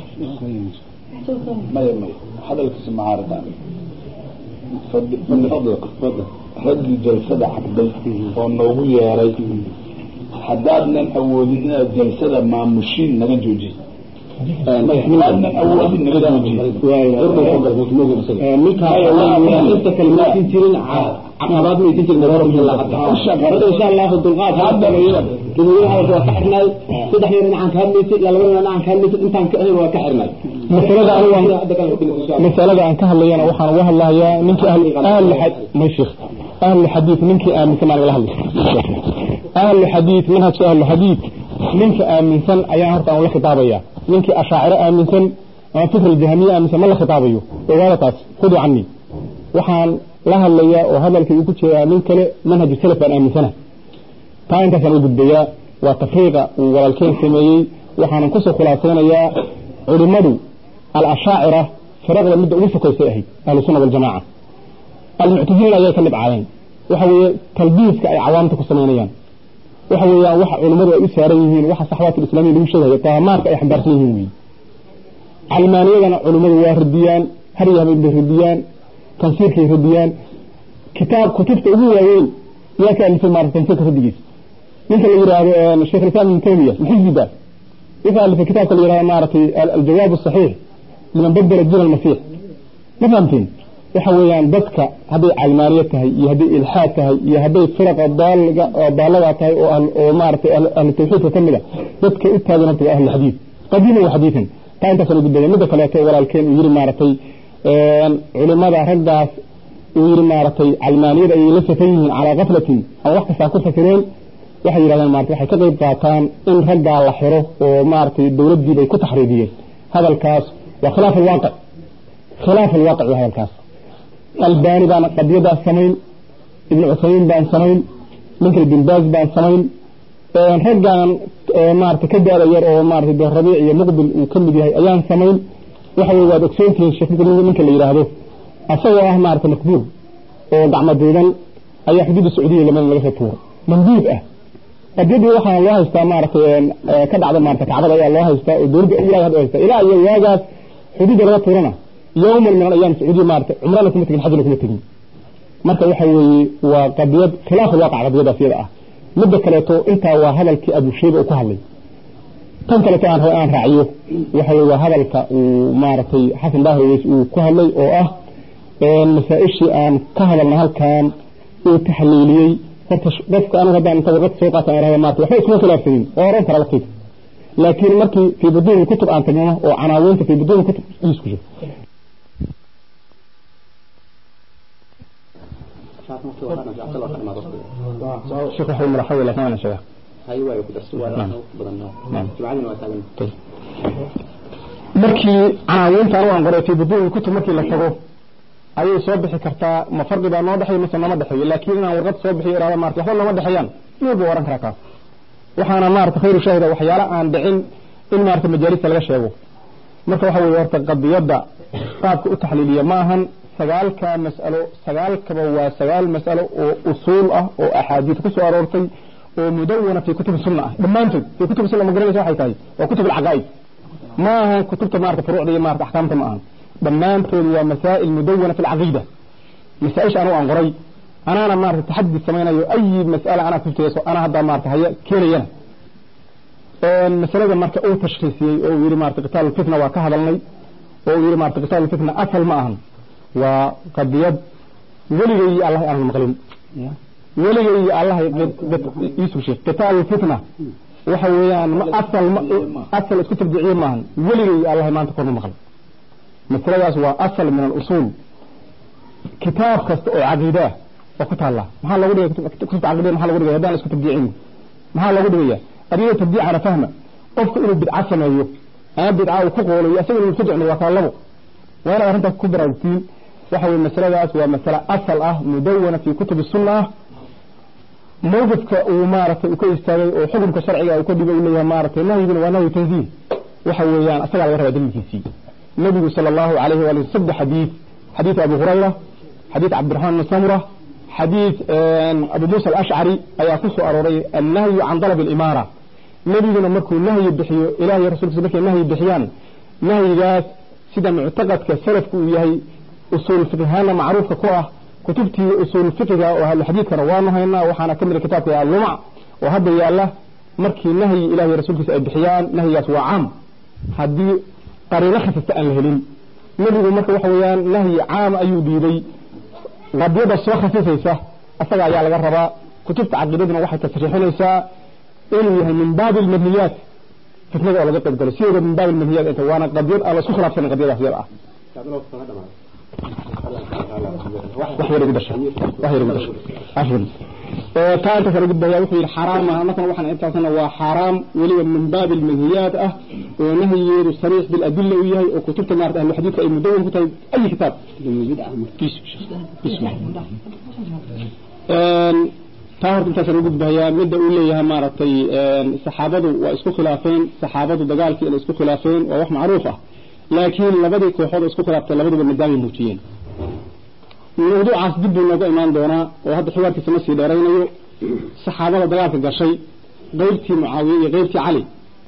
maya maya hadalkiisa macaaridan min fadlika raggii jalsada caqday oo noogu yeeray haddaadnan awoodin inaad jalsada maamushiin naga joojiy haddaadnan awoodin naga inta kale ma aysan jirin caqabaad ma aysan jirin insha allah dulqaad dadweynaha waa ka xirnay saddex yar dhinacaan ka hadlaysay iyo laba dhinacaan ka hadlaysay intaan ka ahayn waa ka xirnay masalada anigu masalada aan ka hadlayana waxaan uga hadlahayaa ninkii ahli ahli xad may sheekh ahli xadiid ninkii aaminsan baan igala hadlay ahli xadiid manhajka ahli xadiid ninka aaminsan ayaan horta aan la khitaabaya ninkii ashaaciro aaminsan ama fikr jahmiya aaminsan ma la khitaabayo ogaada taas khudu canii waxaan la hadlayaa oo hadalkay ku jeedaa nin kale manhaj salaf baan aaminsana taa intaasaan u gudbayaa waa tafriiqa uu walaalkeen sameeyey waxaanan kusoo khulaasaynayaa culimadu الأشاعرة فرقنا مدة أولى كويسة أهي أهل السنة والجماعة المعتزلين أيها كلب عين وحوي تلبيس كأي عوامة كسمانيان وحوي وح علماء وإساريين وح صحوات الإسلامية اللي مشهدة طامات كأي حمدار سنين علمانية علماء وارديان هريها من برديان تنصير كي رديان كتاب كتبت أبوه وين يا كان في المعرفة تنصير كرديس مثل اللي الشيخ الإسلام من تيمية الحزب ده يفعل في كتاب اللي يرى معرفة الجواب الصحيح لمن بدل الدين المسيح ما فهمتين وحويان بدك هذه علمانية تهي يهدي إلحاد تهي يهدي فرق الضالة تهي ومعرفة أهل التوحيد وكملة بدك إتهاد نبتغى أهل الحديث قديما وحديثا تا انت سنو قدام مدى فلاكي ولا الكين ويري معرفة علماء رقاس ويري معرفة علمانية أي لسه فيه على غفلة أو وقت ساكو فكرين waxay yidhahdeen maarata waxay ka qayb qaataan in raggaa la xiro oo maaragtay dowladdii bay ku taxriidiyeen hadalkaas waa khilaaf alwaaqic khilaaf alwaaqic waa hadalkaas albani baan qadiyadaas samayn ibnu cusaymiin baan samayn ninkale bin baaz baan samayn raggaan maarata ka daada yar oo maarata dee rabiic iyo muqbil uu ka mid yahay ayaan samayn waxa weye waad ogsoontihiin sheekh ninka la yidhaahdo asagoo ah maarata makbuur oo gacmo duudan ayaa xuduudda sacuudiya laman laga soo tuuro mamduud ah qadiyadii waxaa loo haystaa maaragtay ka dhacda maarata kacbada ayaa loo haystaa oo dowladda ilaa hadda haystaa ilaa iyo waagaas xuduudda laga tuurana yawman min alayaam sacuudiya maarata cumrana kuma tegin xajna kuma tegin marka waxa weeye waa qadiyad khilaaf alwaaqic qadiyadaas iyada ah midda kaleeto intaa waa hadalkii abu shayba uu ku hadlay tan kaleeto aan rabo aan raaciyo waxa weye waa hadalka uu maaragtay xasan daahiweys uu ku hadlay oo ah masaa-ishii aan ka hadalna halkan uu taxliiliyey horta qofka anigu haddaan inta warqad soo qaatan irahda maarta waxba iskuma khilaafsanin oo oran kara waqtiga laakiin markii fii buduuni kutub aan tagno oo canaawiinta fii buduuni kutub isku jiro شيخ وحي مرحبا لك أنا شيخ هاي واي كدرس ولا بدنا جمعنا وتعلم markii canaawiintan u anqoray fi buduuni kutub markii la tago ayay soo bixi kartaa ma farqi baa noo dhexeeyo mase nooma dhexeeyo laakiin inaan warqad soo bixiyo irahda maarata waxba nooma dhexeeyaan mid buu oran karaa kaas waxaana maarata khayru shaahida waxyaala aan dhicin in maarata majaalista laga sheego marka waxa weeye horta qadiyadda qaabka u taxliiliya ma ahan sagaalka mas'alo sagaalkaba waa sagaal mas'alo oo usuul ah oo axaadiis ku soo aroortay oo mudawana fi kutubi sunna ah dhammaantood fi kutubi sunna ma garanaysa waxay tahay waa kutub alcaqaa'id ما هي كتبت مارك فروع دي مارك أحكامت معهم دمان تولي ومسائل مدونة في العقيدة مسائش أنا أنغري أنا أنا مارك تحدي سمينا أي مسألة أنا كنت يسو أنا هذا مارك هي كيرينا المسألة مارك أو تشخيصي أو يري مارك قتال الفتنة وكهذا لي أو يري مارك قتال الفتنة أصل معهم وقد يد ولي الله أنا المغلين ولي الله يسوي شيء قتال الفتنة waxa weeyaan ma asal asal isku tabdiciye maahan weligay allah maanta korma maqal masaladaas waa asal min al-usul kitaab kasta oo caqiida oo ku taala maxaa lagu dhigay kutubta caqiida maxaa lagu dhigay haddaan isku tabdicin maxaa lagu dhigaya adiga tabdicana fahma qofka inuu bidca sameeyo ama bidca uu ku qoolayo asaga inuu tabdicno waa kala labo waa inaad arrintaas ku baraarugtiin waxa weeye masaladaas waa masale asal ah mudawana fi kutubi sunna ah موقفك ومارته وكو استاغي او حكمك شرعي او كدبا وليها مارته نهينا ونهي تنزيه waxa weeyaan asaga laga rabaa dalilkiisii nabigu sallallahu alayhi wa sallam sabda hadith hadith abu hurayra hadith abdurrahman bin samura hadith abu musa al-ash'ari ayaa ku soo arooray an-nahy an talab al-imara nabiguna markuu nahyi bixiyo ilaahay rasuulkiisa markay nahyi bixiyaan nahyigaas sida mu'taqadka salafku uu yahay usul fiqhana macruufka ku ah kutubtii usul fiqiga oo ahlu xadiidkana waanu haynaa waxaana ka mid a kitaabka yaa lumac oo hadda yaalla markii nahyi ilaahay rasuulkiisa ay bixiyaan nahyigaas waa caam haddii qariino khasasta aan la helin nebigu marka waxa weeyaan nahyi caam ayuu dhiibay qadiyada soo khasisaysa asaga ayaa laga rabaa kutubta caqiidaduna waxay tasriixinaysaa inuu yahay min baabi almadniyaat fitnada oo laga qayb galo sideeda min baabi almadniyaat inta waana qadiyad aan la isku khilaafsanin qadiyadaas yada ah wax yar ugu dhashay wax yar ugu dhashay afwan taa inta kale gudbaya wuxuu yidhi xaraam maaha markan waxaan intaasna waa xaraam weliba min baabi almanhiyaat ah oo nahyigeedu sariix biladilla u yahay oo kutubta maarata ahlu xadiidka ay mudawan ku tahay ay kitaab taa horta intaas ugu gudbayaa midda uu leeyahay maaragtay saxaabadu waa isku khilaafeen saxaabadu dagaalkii inay isku khilaafeen waa wax macruuf ah laakiin labadii kooxood oo isku khilaaftay labaduba nidaamay muujiyeen mawduucaas dib buu nooga imaan doonaa oo hadda xiwaarkiisa ma sii dheeraynayo saxaabada dagaalka gashay qaybtii mucaawiye iyo qaybtii cali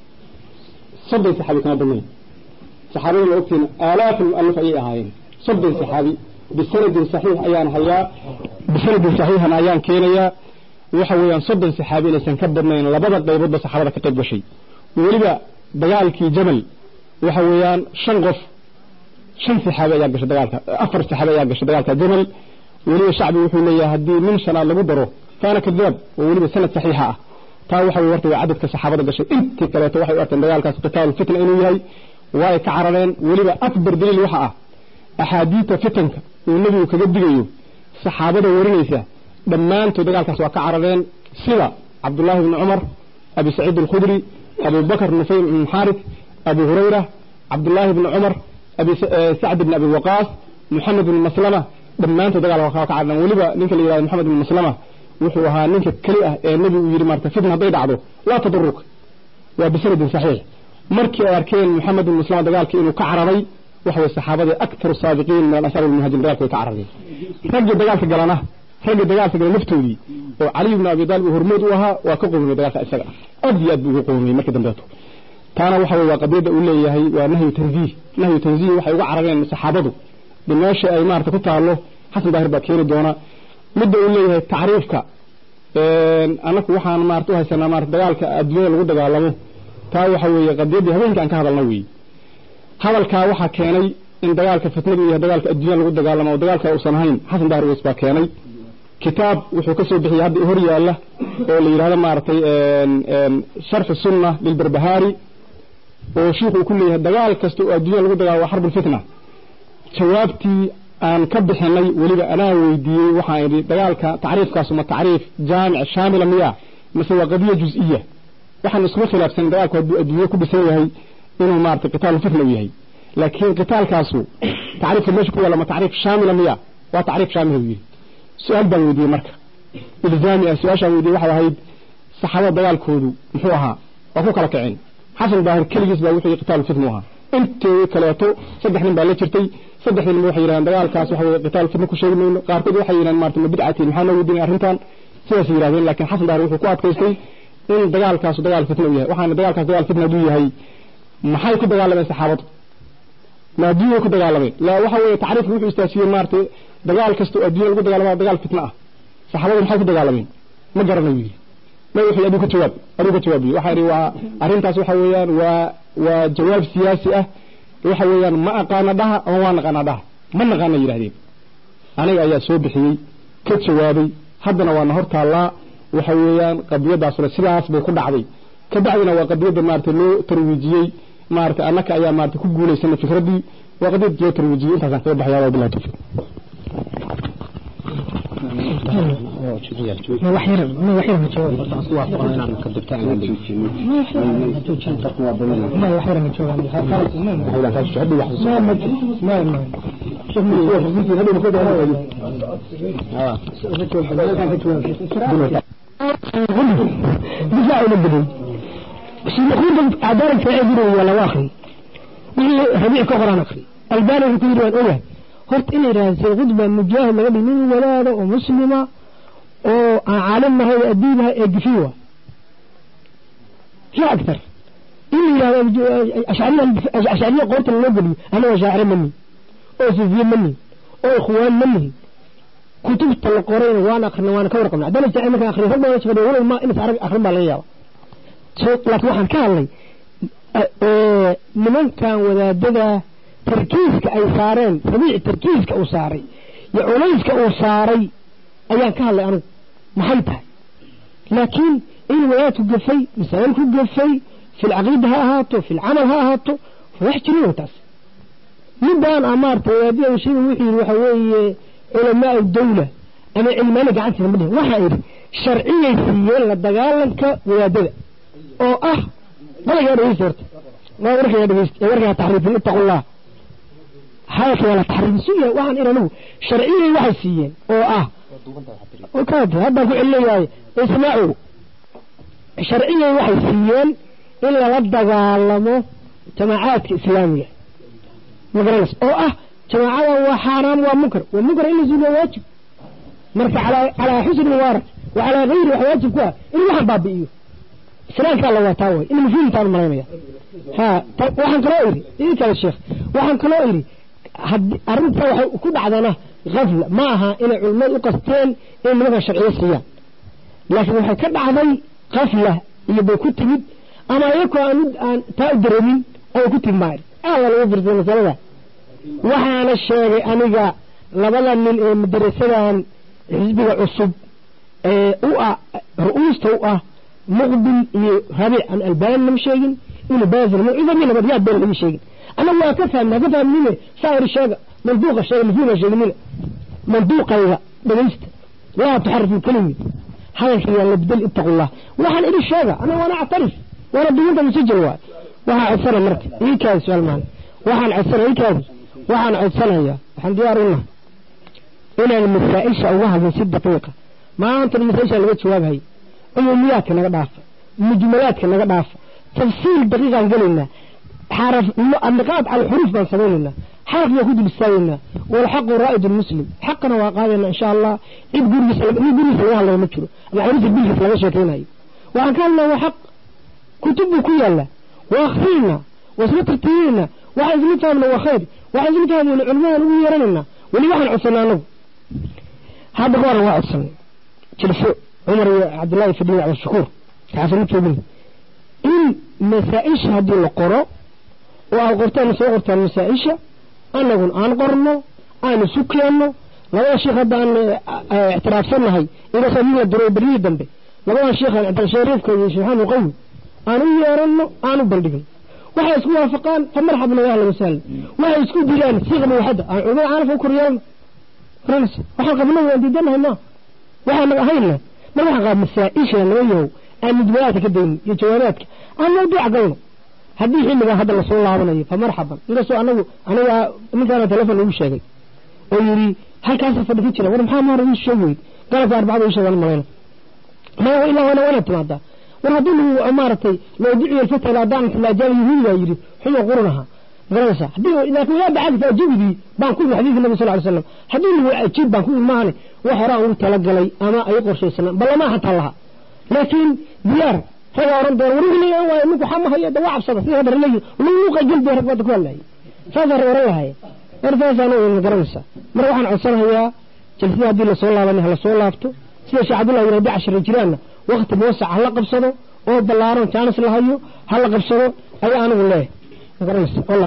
soddon saxaabi kama badnayn saxaabada ma ogtiin aalaaf mualif ayay ahaayeen soddon saxaabi bisanadin saxiix ayaan hayaa bisanadin saxiixan ayaan keenayaa waxa weeyaan soddon saxaabi inaysan ka badnayn labada qayboodba saxaabada ka qayb gashay weliba dagaalkii jamal waxa weeyaan shan qof shan saxaabi ayaa gashay dagaalka afar saxaabi ayaa gashay dagaalka jamal weliba shacbi wuxuu leeyahay haddii min shanaad lagu daro kaana kadaab oo weliba sanad saxiixa ah taa waxa weye horta waa cadadka saxaabada gashay intii kaleeto waxay u arkeen dagaalkaas qitaalu fitna inuu yahay waa ay ka carareen weliba akbar daliil waxa ah axaadiita fitanka uu nebigu kaga digayo saxaabada warinaysa dhammaantood dagaalkaas waa ka carareen sida cabdullaahi bni cumar abi saciid alkhudri abu bakr nufayl bn xaaris abu hurayra cabdullaahi bni cumar abi sacd bn abi waqaas محمد بن مسلمة دمانته دغال وخا كعدن وليبا نينك اللي يراهdo محمد بن مسلمة wuxuu ahaa ninka kali ah ee nabigu yiri marta fitna haday dhacdo la tadurruk waa bisanad sahih markii ay arkeen محمد بن مسلمة dagaalkii inuu ka cararay waxa way saxaabada akthar saabiqiin min asar al-muhajirin dagaalka ka cararay ragga dagaalka galana ragga dagaalka galana naftoodii oo Ali ibn Abi Talib hormood u ahaa waa ka qoomay dagaalka isaga aad iyo aad buu qoomay markii dambeeto taana waxa way waa qadiyada uu leeyahay waa nahyu tanzih nahyu tanzih waxay uga carareen saxaabadu bimeesha ay maarta ku taalo xasan daahir baa keeni doona midda uu leeyahay tacriifka anaku waxaan maarta u haysanaa maarta dagaalka adduunyada lagu dagaalamo taa waxa weeye qadiyadii habeenka aan ka hadalna weeye hadalkaa waxaa keenay in dagaalka fitnadu iyo dagaalka adduunyada lagu dagaalamo oo dagaalka uusan ahayn xasan daahir weys baa keenay kitaab wuxuu ka soo bixiyay hadda hor yaalla oo la yidhahdo maaragtay sharxu sunna lilbarbahaari oo shiikhu uu ku leeyahay dagaal kasta oo adduunyada lagu dagaalamo waa xarbul fitna jawaabtii aan ka bixinay weliba anaa weydiiyey waxaan idhi dagaalka tacriifkaasu ma tacriif jaamic shaamila miya mase waa qadiya juz-iya waxaan iskuma khilaafsanin dagaalku hadduu adduunye ku dhisan yahay inuu maaragtay qitaalu fitna u yahay laakiin qitaalkaasu tacriifka meesha ku yaalla ma tacriif shaamila miya waa tacriif shaamil uu yidhi su-aal baan weydiiyey marka ilzaami ah su-aashaan weydiiyey waxay ahayd saxaabada dagaalkoodu muxuu ahaa waa ku kala kaceen xasan daahir keligiis baa wuxuu qitaalu fitna u ahaa inteedii kaleeto saddex nin baa la jirtay saddexdii nin waxay yidhahdeen dagaalkaas waxa weye qitaalu fitna ku sheegi mayno qaarkood waxay yidhahdeen maarata ma bidcatiin maxaa noo weydiinay arrintan sidaas yidhahdeen laakiin xasan daahir wuxuu ku adkaystay in dagaalkaasu dagaal fitna u yahay waxaana dagaalkaas dagaal fitna hadduu yahay maxay ku dagaalameen saxaabadu ma adduunya ku dagaalameen la waxa weeye tacriifku wuxuu istaajiyey maarata dagaal kasta oo adduunya lagu dagaalama dagaal fitna ah saxaabadu maxay ku dagaalameen ma garanayo yidhi ma wuxuu adigu ka jawaab adigu ka jawaabiyo waxa yidhi waa arrintaas waxa weeyaan waa waa jawaab siyaasi ah waxa weeyaan ma aqaana dhaha ama waa naqaana dhaha ma naqaana yidhahdeen aniga ayaa soo bixiyey ka jawaabay haddana waana hor taallaa waxa weeyaan qadiyadaasna sidaas bay ku dhacday ka bacdina waa qadiyadda maarata loo tarwiijiyey maarata annaka ayaa maarata ku guulaysanay fikraddii waa qadiyad loo tarwiijiyey intaasaan kaga baxaya waa bilahi tawfiiq دفاع البدن سيكون عدالة فعيدنا ولا واخر ربيع كفران أخري الباني في كل أوله horta inay raadisay khudba mujaahid laga dhig nin walaada oo muslima oo aan caalimnahay oo addiinahay ee gifiwa fi aktar in la yidhahdo ashcariya qoorta loo geliyo anaga shaacire ma nihin oo sufiye ma nihin oo ikhwaan ma nihin kutubta la qorayna waan akrina waana ka warqabna haddana jacay markaan akriyo rag badan shaqadhiyo walow ma inas arag akrin baa laga yaaba laakiin waxaan ka hadlay nimankan wadaadada tarkiiska ay saareen rabiic tarkiiska uu saaray iyo culayska uu saaray ayaan ka hadlay anugu maxay tahay laakiin in wadaadku gafay masaa'ilku gafay fi lcaqiida ha ahaato fi lcamal ha ahaato wax jirin wey taas midaan a maarata wadaadada sheega wuxuu yidhi waxa weeye culamaau dawla ama cilmaani gacantiisa ma dhihin waxaa yidhi sharciyay siiyeen la dagaalanka wadaadada oo ah walagaa dhegeysta horta waa warkaa dhegeysta warkaa taxriifin ittaqullah hadalka waa la taxriifisuya waxaan ir anigu sharciyay waxay siiyeen oo ah kaad haddaan ku celinayahay ismaacu sharciyay waxay siiyeen in lala dagaalamo jamaacaadka islaamiga magaranaysa oo ah jamaacadan waa xaaraam waa munkar waa munkar in la suuliya waajib marka calaa calaa xusni mubaarak wa calaa gayri wax waajib ku ah in waxaan baabi'iyo islaamkaa la wataa way in mafhuumtaan malaynaya ha waxaan kaloo iri idinkale sheekh waxaan kaloo iri arrinta waxay ku dhacdana kafla ma aha inay culimmadu u qasteen in nimankan sharciyo siiyaan laakiin waxay ka dhacday kafla iyo bay ku timid ama iyakoo aan aan taa u dareemin ayay ku timid maari aada lagu firsay masalada waxaana sheegay aniga labada nin ee madarasadan xisbiga cusub ee u ah ru-uusta u ah muqbil iyo rabic aan albaanina ma sheegin ibnu baazil mucidamina baryaad been lama sheegin أنا ما كفهم ما كفهم منه صار الشيء منطوق الشيء مفهوم الشيء منه منطوق أيضا بليست لا تحرف الكلمة هذا الشيء اللي بدل اتقوا الله وحن إلي الشيء أنا وأنا أعترف وأنا بدون مسجل واحد وحن عسر مرت إيه كان سؤال مان وحن عسر إيه كان وحن عسر هي وحن ديارنا إلى المسائل شأوها من ست دقيقة ما أنت المسائل اللي بتشواب هي عموميات كنا قدافة مجملات كنا قدافة تفصيل دقيقة قلنا حرف النقاط على الحروف بان سميننا حرف يهود بالساوينا والحق رائد المسلم حقنا وقالنا إن شاء الله إب قريس إب قريس الله الله مكره أنا عريس البيت في الغشة هاي وأن كان له حق كتب كل الله وأخفينا وسنترتينا وعايز نفهم له خير وعايز نفهم من العلماء ويرننا واللي واحد عصنا له هذا هو واحد سنة تلفو عمر عبد الله في الدنيا على الشكور تعرف نفهم إن مسائش هذه القرى وقرتان سوى قرتان مسائشة أنه أن قرنا أن سكينا لو الشيخ هذا اعتراف سنهي إذا سمينا الدروي بريه دنبه لو الشيخ عبد الشريف كي سبحانه قوي أنا يارنا أنا بلدقن waxay isku waafaqaan fa marxaban wa ahlan wasahlan waxay isku dilaan siiqa muuxada aan culimada caarif u koriyaan فرنس waxaan qabnay waan diidanahay ma waxaan ahayna ma waxaan qab masaa'isha laga yahay aan mudmaraadka ka dayn iyo jawaabaadka aan mawduuc galno haddii xilligan hadda lasoo laabanayo fa marxaban inkastoo anagu aniga ninkaana telefon ugu sheegay oo yidhi halkaasa fadhi ka jira war maxaa ma hore ii sheeg weyd galabka arbacada ii sheegan malayna maya ilaa wana wana timaadaa war haddii lagu maaragtay loo duciyo alfata ilaa daan filaajaaba yuhuudi baa yidhi xumo qurunaha garanaysaa haddii laakiin waa bacadi faajibidii baan ku imi xadiidka nabi sal ly slam haddii lagu ajiib baan ku imi maahane wax horaan ugu talagalay ama ay qorshaysana ballama xataa laha laakiin diyaar ragaa oran doona war wixii laga waayo ninku xama haya da waa cabsada sidii hadda raleeyi luuqa gelbi rag badda ku hadlayay saasaa rag oran lahaya war saasaan ma garanaysaa marka waxaan codsanayaa jalsada haddii lasoo laabanay ha lasoo laabto sida sheekh cabdullah yidhi haddii cashira jiraanna wakti moosac ha la qabsado oo ballaaran jaanis la hayo ha la qabsado ayaa anigu leeyahay ma garanaysa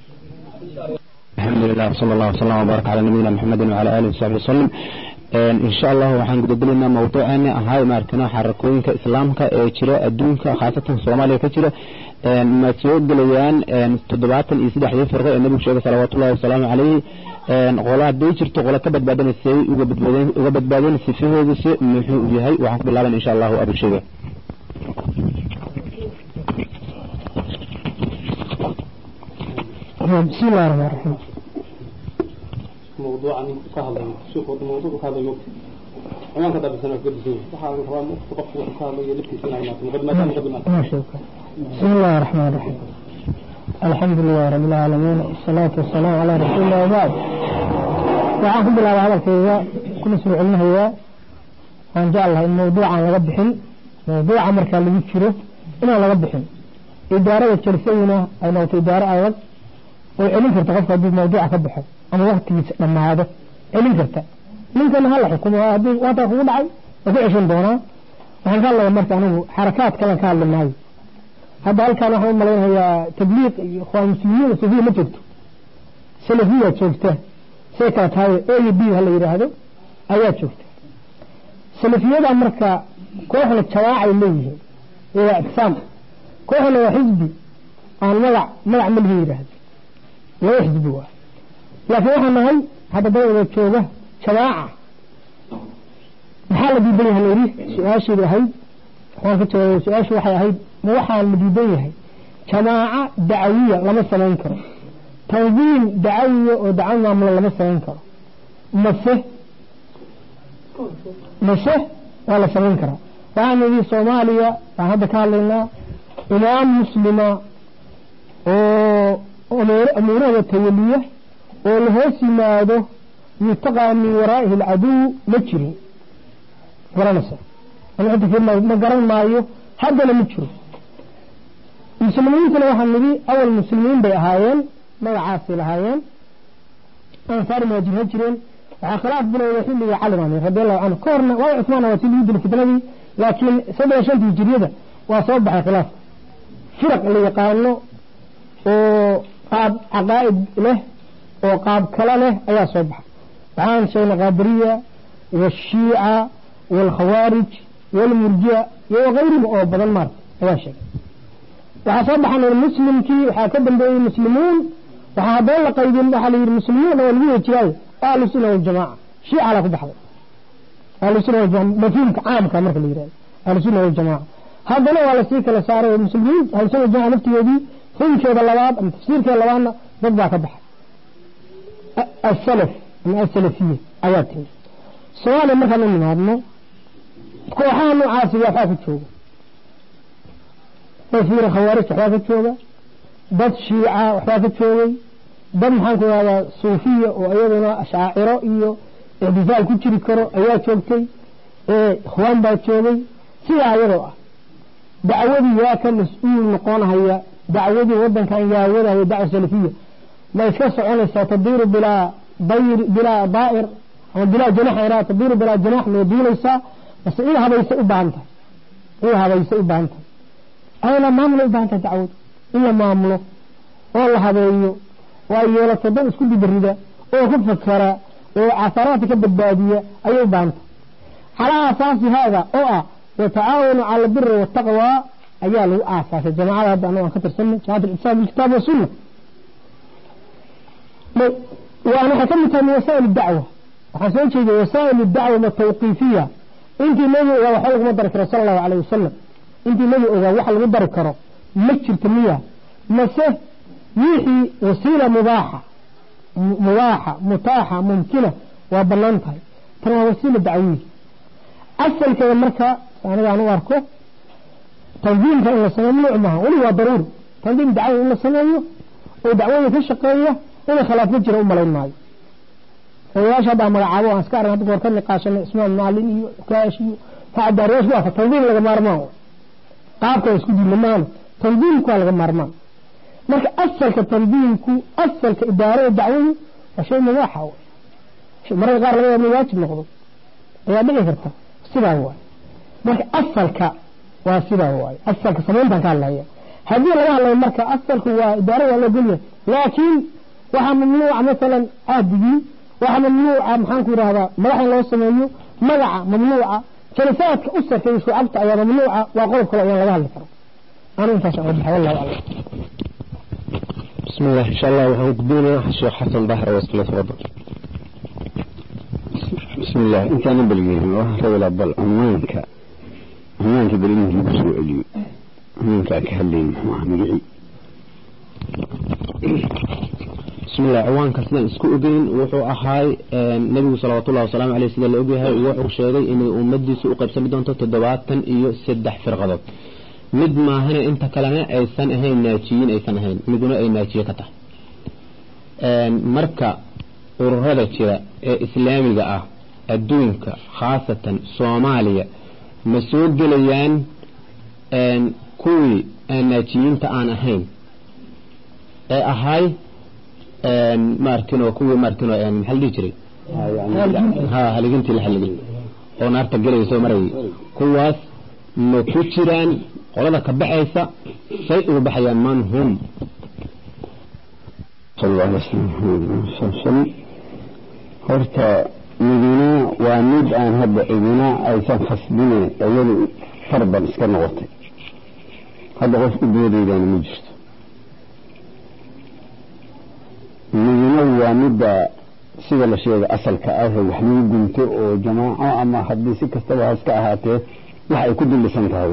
الحمد لله وصلى الله وسلم وبارك على نبينا محمد وعلى اله وصحبه وسلم ان شاء الله waxaan gudagelaynaa mawduuceena ahay maarkana xarakooyinka islaamka ee jira adduunka khaasatan Soomaaliya ka jira een ma soo galayaan een 73 firqo ee nabiga sheegay salawaatu ullaahi wasalaamu calayhi een qola haday jirto qola ka badbaadanaysay uga badbaadin uga badbaadin sifahoodiisa muxuu yahay waxaan ku bilaaban insha Allah abu sheegay بسم الله الرحمن الرحيم موضوع كهذا شوف موضوع كهذا يوم أنا كذا بس أنا قد زين وحاول كمان تقف وكهذا يلبي سنة ما مقدمة مقدمة ما شكرا بسم الله الرحمن الرحيم الحمد لله رب العالمين والصلاة والسلام على رسول الله وبعد وعاكم بالله هذا الكيزة كل سوء علمه هو وان جاء الله الموضوع عن لغبحن موضوع عمر كان اللي يكشره إنا لغبحن إدارة الشرسينة أي نوت إدارة أيضا وعلم كرتا قفك هدي موضوع كبحه أما وقت لما هذا علم كرتا ninkan hala xukumo haddii waata kugu dhacay waa ku ceshan doonaa waxaan ka hadlaya marka anigu xarakaad kalan ka hadli maayo hadda halkaan waxaan u malaynayaa tabliiq iyo ikhwaan muslimiin sufiya ma joogto salafiya joogta say kala tahay a iyo b ha la yidhaahdo ayaa joogta salafiyada marka kooxna jawaacay leeyihiin iyo waa ictisaam kooxna waa xisbi aan magac magac malihi yidhaahdo laba xisbi waa laakiin waxaan nahay hadda dawada jooga jamaaca maxaa la diidan yahay layidhi su-aasheedu ahayd waan ka jawaabay su-aashu waxay ahayd ma waxaan la diidan yahay jamaaca dacawiya lama samayn karo tandiim dacawiya oo dacawi maamulo lama samayn karo mase mase waa la samayn karaa waxaan idhi soomaaliya waan hadda ka hadlaynaa imaam muslima oo amuurahda tawaliya oo la hoos yimaado يتقى من ورائه العدو مجري garanaysa ama cidda fiirmaayo ma garan maayo haddana ma jiro muslimiintuna waxaa nidhi awal muslimiin bay ahaayeen magacaasay lahaayeen ansaar muhaajirha jireen waxaa khilaaf bilowday xilligii cali baan radi allahu canhu ka horna waa cusmaan waa si lagu dilay fitnadii laakiin saddex shantii hijiriyada waa soo baxay khilaaf firaq la yaqaano oo qaab caqaa'id leh oo qaab kale leh ayaa soo baxay waxaan sheegnay qaadiriya والشيعة والخوارج والمرجئة وغيرهم أو بدل مرة هذا شيء وحصبح أن المسلم كي وحاكدن بأي المسلمون وحاضر قيدين بحالي المسلمون والمية جاي أهل السنة والجماعة شيعة على كل حظ أهل السنة والجماعة مفهوم عام كامل في الإيران أهل السنة والجماعة هذا لو على سيك لسارة المسلمين أهل السنة والجماعة نفتي يدي هم شيء اللواب أم تفسير كي اللوانا ضد كبح السلف من السلفية آياتهم سؤال مثلا من هذا kooxaha noocaasi waxaa ka jooga dad fiira khawaarij waxbaa ka jooga dad shiica waxbaa ka joogay dad maxaan ku ihahdaa suufiya oo iyaduna ashaaciro iyo ictisaal ku jiri karo ayaa joogtay ikhwaan baa joogay sidaa iyadoo ah dacwadii yaa ka mas-uul noqonahaya dacwadii wadankan yaa wadahaya dacwa salafiya ma iska soconaysaa tadiiru bilaa dayr bilaa daa'ir ama bilaa janax iraa tadiiru bilaa janax may duulaysaa بس إيه هبيس إبانته إيه هبيس إبانته أنا ما عمله إبانته تعود إلا ما عمله والله هبيه وأيولا تدل اسكول بالردة وكيف فكرة وعثراتك بالبادية أي إبانته على أساس هذا أو وتعاونوا على البر والتقوى أياله أساس الجماعة هذا أنا أخطر سنة شهادة الإسلام بالكتاب والسنة وأنا حكمت من وسائل الدعوة وحسنت وسائل الدعوة التوقيفية intii nebi ogaa waxa laguma dari karo sala allahu calayh wasalam intii nebi ogaa waxa lagu dari karo ma jirto miya mase wixii wasiila mubaaxa mubaaxa mutaaxa mumkina waa banaan tahay tan waa wasiila dacwiya asalkeeda marka aniga aan u arko tandiimka in la sameeyo mamnuuc maaha weli waa daruuri tandiim dacwi in la sameeyo oo dacwada ka shaqeeya inay khilaaf ma jira u malayn maayo odayaasha haddaa magacaabo aan iska arag hadda goor ka niqaashanay ismaan maalin iyo kaash iyo facdaariyash waa tandiim laga maarmaan qaabka isku diilamaana tandiimku waa laga maarmaan marka asalka tandiimku asalka idaarada dacwadu waa shay mubaaxa wey mararka qaar laga yaaba waajib noqdo ayaa dhici karta sidaa waay marka asalka waa sidaa waay asalka samayntaan ka hadlaya haddii laga hadlayo marka asalku waa idaarada waa loo golyahay laakiin waxaa mamnuuca masalan caadigii waxaa mamnuuca maxaan ku yidhahdaa madax in loo sameeyo magaca mamnuuca jalisaadka u sarfeeya shucabta ayaa mamnuuca waa qodob kale ayaan laga hadli karo anu intaas aan wadaxa wallahu aclam بسم الله إن شاء الله وحن قدونا الشيخ حسن بحر وصلنا تفضل بسم الله انت انا بلقينا واحد ولا بل عنوانك عنوانك بالانجليزي بسوء لي عنوانك اكهلين وعميعي بسم الله عوانك سيدان اسكو اوغين وحو اهاي نبي صلى الله عليه عليه سيدان لاوغيها وحو شيغي اني امديسو u qaybsami doonto 70 iyo 3 firqadood mid maahana inta kalena aysan ahayn naajiyin aysan ahayn miduna ay naajiye ka tahay marka ururada jira ee islaamiga ah adduunka khaasatan soomaaliya ma soo gelayaan kuwii aan naajiyiinta aan ahayn ee ahay maartino kuwii maartino maxaa la dhihi jiray ha haligintii la haligin oo naarta gelayso marayay kuwaas ma ku jiraan qolada ka baxaysa say uga baxayaan man hum صلى الله عليه وسلم horta midina waa mid aan hadda cidina aysan khasbine iyadu farban iska noqotay hadda qof u doodaydana ma jirto midina waa midda sida la sheegay asalka ah wax lagu gunto oo jamaaco ama haddii si kastaba ha iska ahaatee wax ay ku dullisan tahay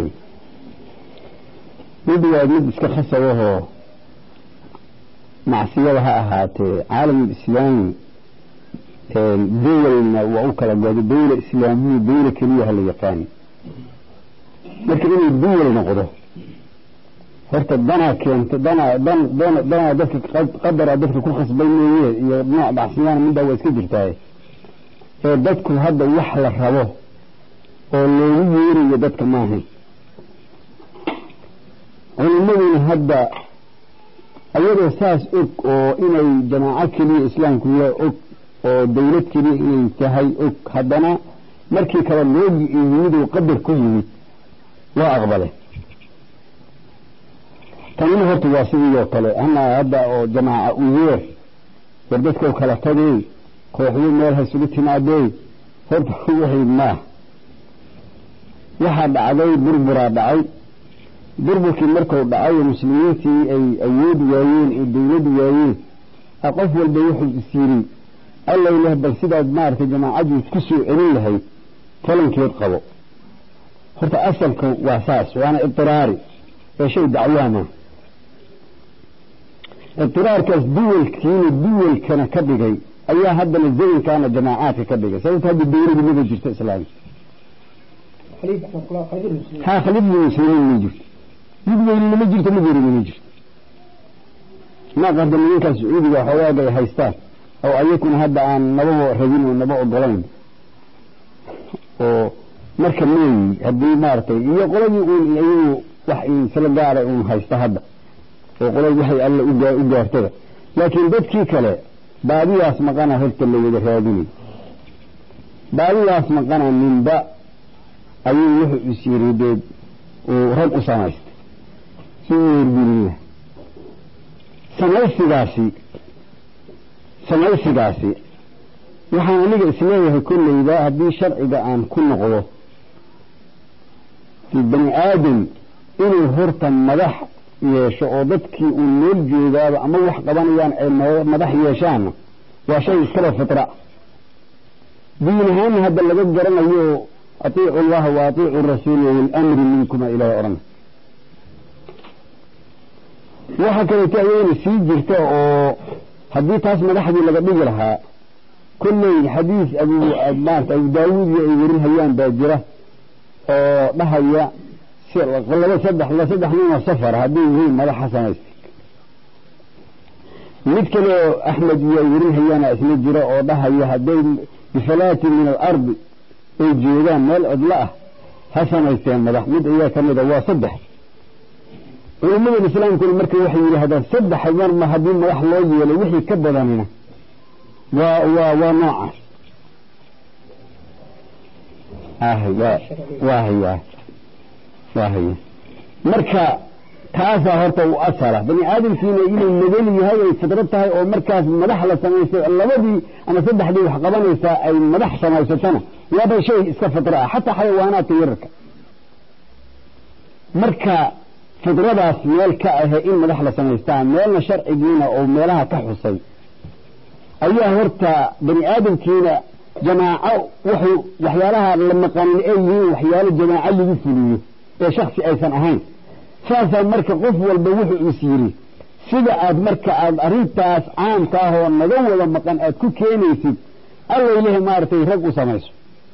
mid waa mid iska khasabahoo macsiyada ha ahaatee caalamul islaami dawalna waa u kala godo dawla islaamiya dawla keliya ha la yaqaan marka inay dawal noqdo horta danaa keento danaa dan dan danaa dadka qadara dadka ku khasbay mooye iyo nooc bacsiyaan middaa waa iska jirtaa ee dadku hadda wax la rabo oo loogu yeerayo dadka maahan culimaduna hadda ayadoo saas og oo inay jamaaco keliya islaamku ya og oo dawlad keliya inay tahay og haddana markii kale loo yimid oo qadar ku yimid waa aqbale tanina horta waa sidii oo kale ana hadda oo jamaaca u yeer war dadkao kala tagey kooxyo meel haysugu timaadey horta waxay maah waxaa dhacday burburaa dhacay burburkii markuu dhacay oo muslimiintii ay awoodi waayeen ay dawladi waayeen a qof walba wuxuu is yiri allay leh bal sidaad maaragtay jamaacadii ku soo celin lahayd talankeed qabo horta asalka waa saas waana idiraari ee shay dacwaama idiraarkaas duwalkiina duwalkana ka dhigay ayaa haddana zamankaana jamaacaadka ka dhigay sababta hadda dawladu maba jirto islaamka ha khaliifada muslimiin ma jirto mid weynina ma jirto mid yarina ma jirto naaq hadda nimankaa sacuudiga xoogaag ay haystaan oo ayakuna hadda aan nababa rabin oo naba ogolayn oo marka meeyi haddii maaragtay iyo qoladii uun iyagu wax isla gaara uun haysta hadda oo qoladii waxay alle u gaartada laakiin dadkii kale baadiyaas maqana horta la wada raadinay baadiyaas maqana ninba ayuu wuxuu is yiri deed uu rag u samaystay si u weergelin samaysigaasi samaysigaasi waxaan aniga isleeyahay kollayba haddii sharciga aan ku noqdo bani aadam inuu horta madax yeesho oo dadkii uu nool joogaaba ama wax qabanayaan ay madax yeeshaanna waa shay iskaba fitra diin ahaanna hadda laga garanayo atiicu allaha wa atiicu rasuula walamri minkuma ilahay odhan waxa kaleeto ayagana sii jirta oo haddii taas madaxdii laga dhigi lahaa kolley xadiis abu maarata abu daawuud iyo ay werin hayaan baa jira oo dhahaya laba saddex la saddex nin oo safar hadday yihiin madaxa samaystay mid kale oo axmed iyo ay werin hayaana isla jira oo dhahaya hadday bifalaatin min alardi ay joogaan meel cidlo ah ha samaysteen madax mid ayaa ka mid a waa saddex culimmadan islaamkuna marka waxay yidhaahdaan saddex marma haddii madax loo yeelay wixii ka badanina waa waa waa noocaas waa waa haya waa haya marka taasaa horta u asala bani aadamkiina inuu magan yahay ay fidrad tahay oo markaas madax la samaystay labadii ama saddexdii wax qabanaysaa ay madax samaysatana waaba shay iska fidra ah xataa xayawaanaadka yararka marka fidradaas meel ka ahe in madax la samaystaa meelna sharcigiina oo meelaha ka xusay ayaa horta bani aadamkiina jamaaco wuxuu waxyaalaha la maqanin ay yihiin waxyaalo jamaaco lagu fuliyo ee shaksi aysan ahayn saasaa marka qof walba wuxuu is yidhi sida aad marka aad arrintaas caamka ah oo naga wada maqan aad ku keenaysid allaylehe maaragtay rag u samayso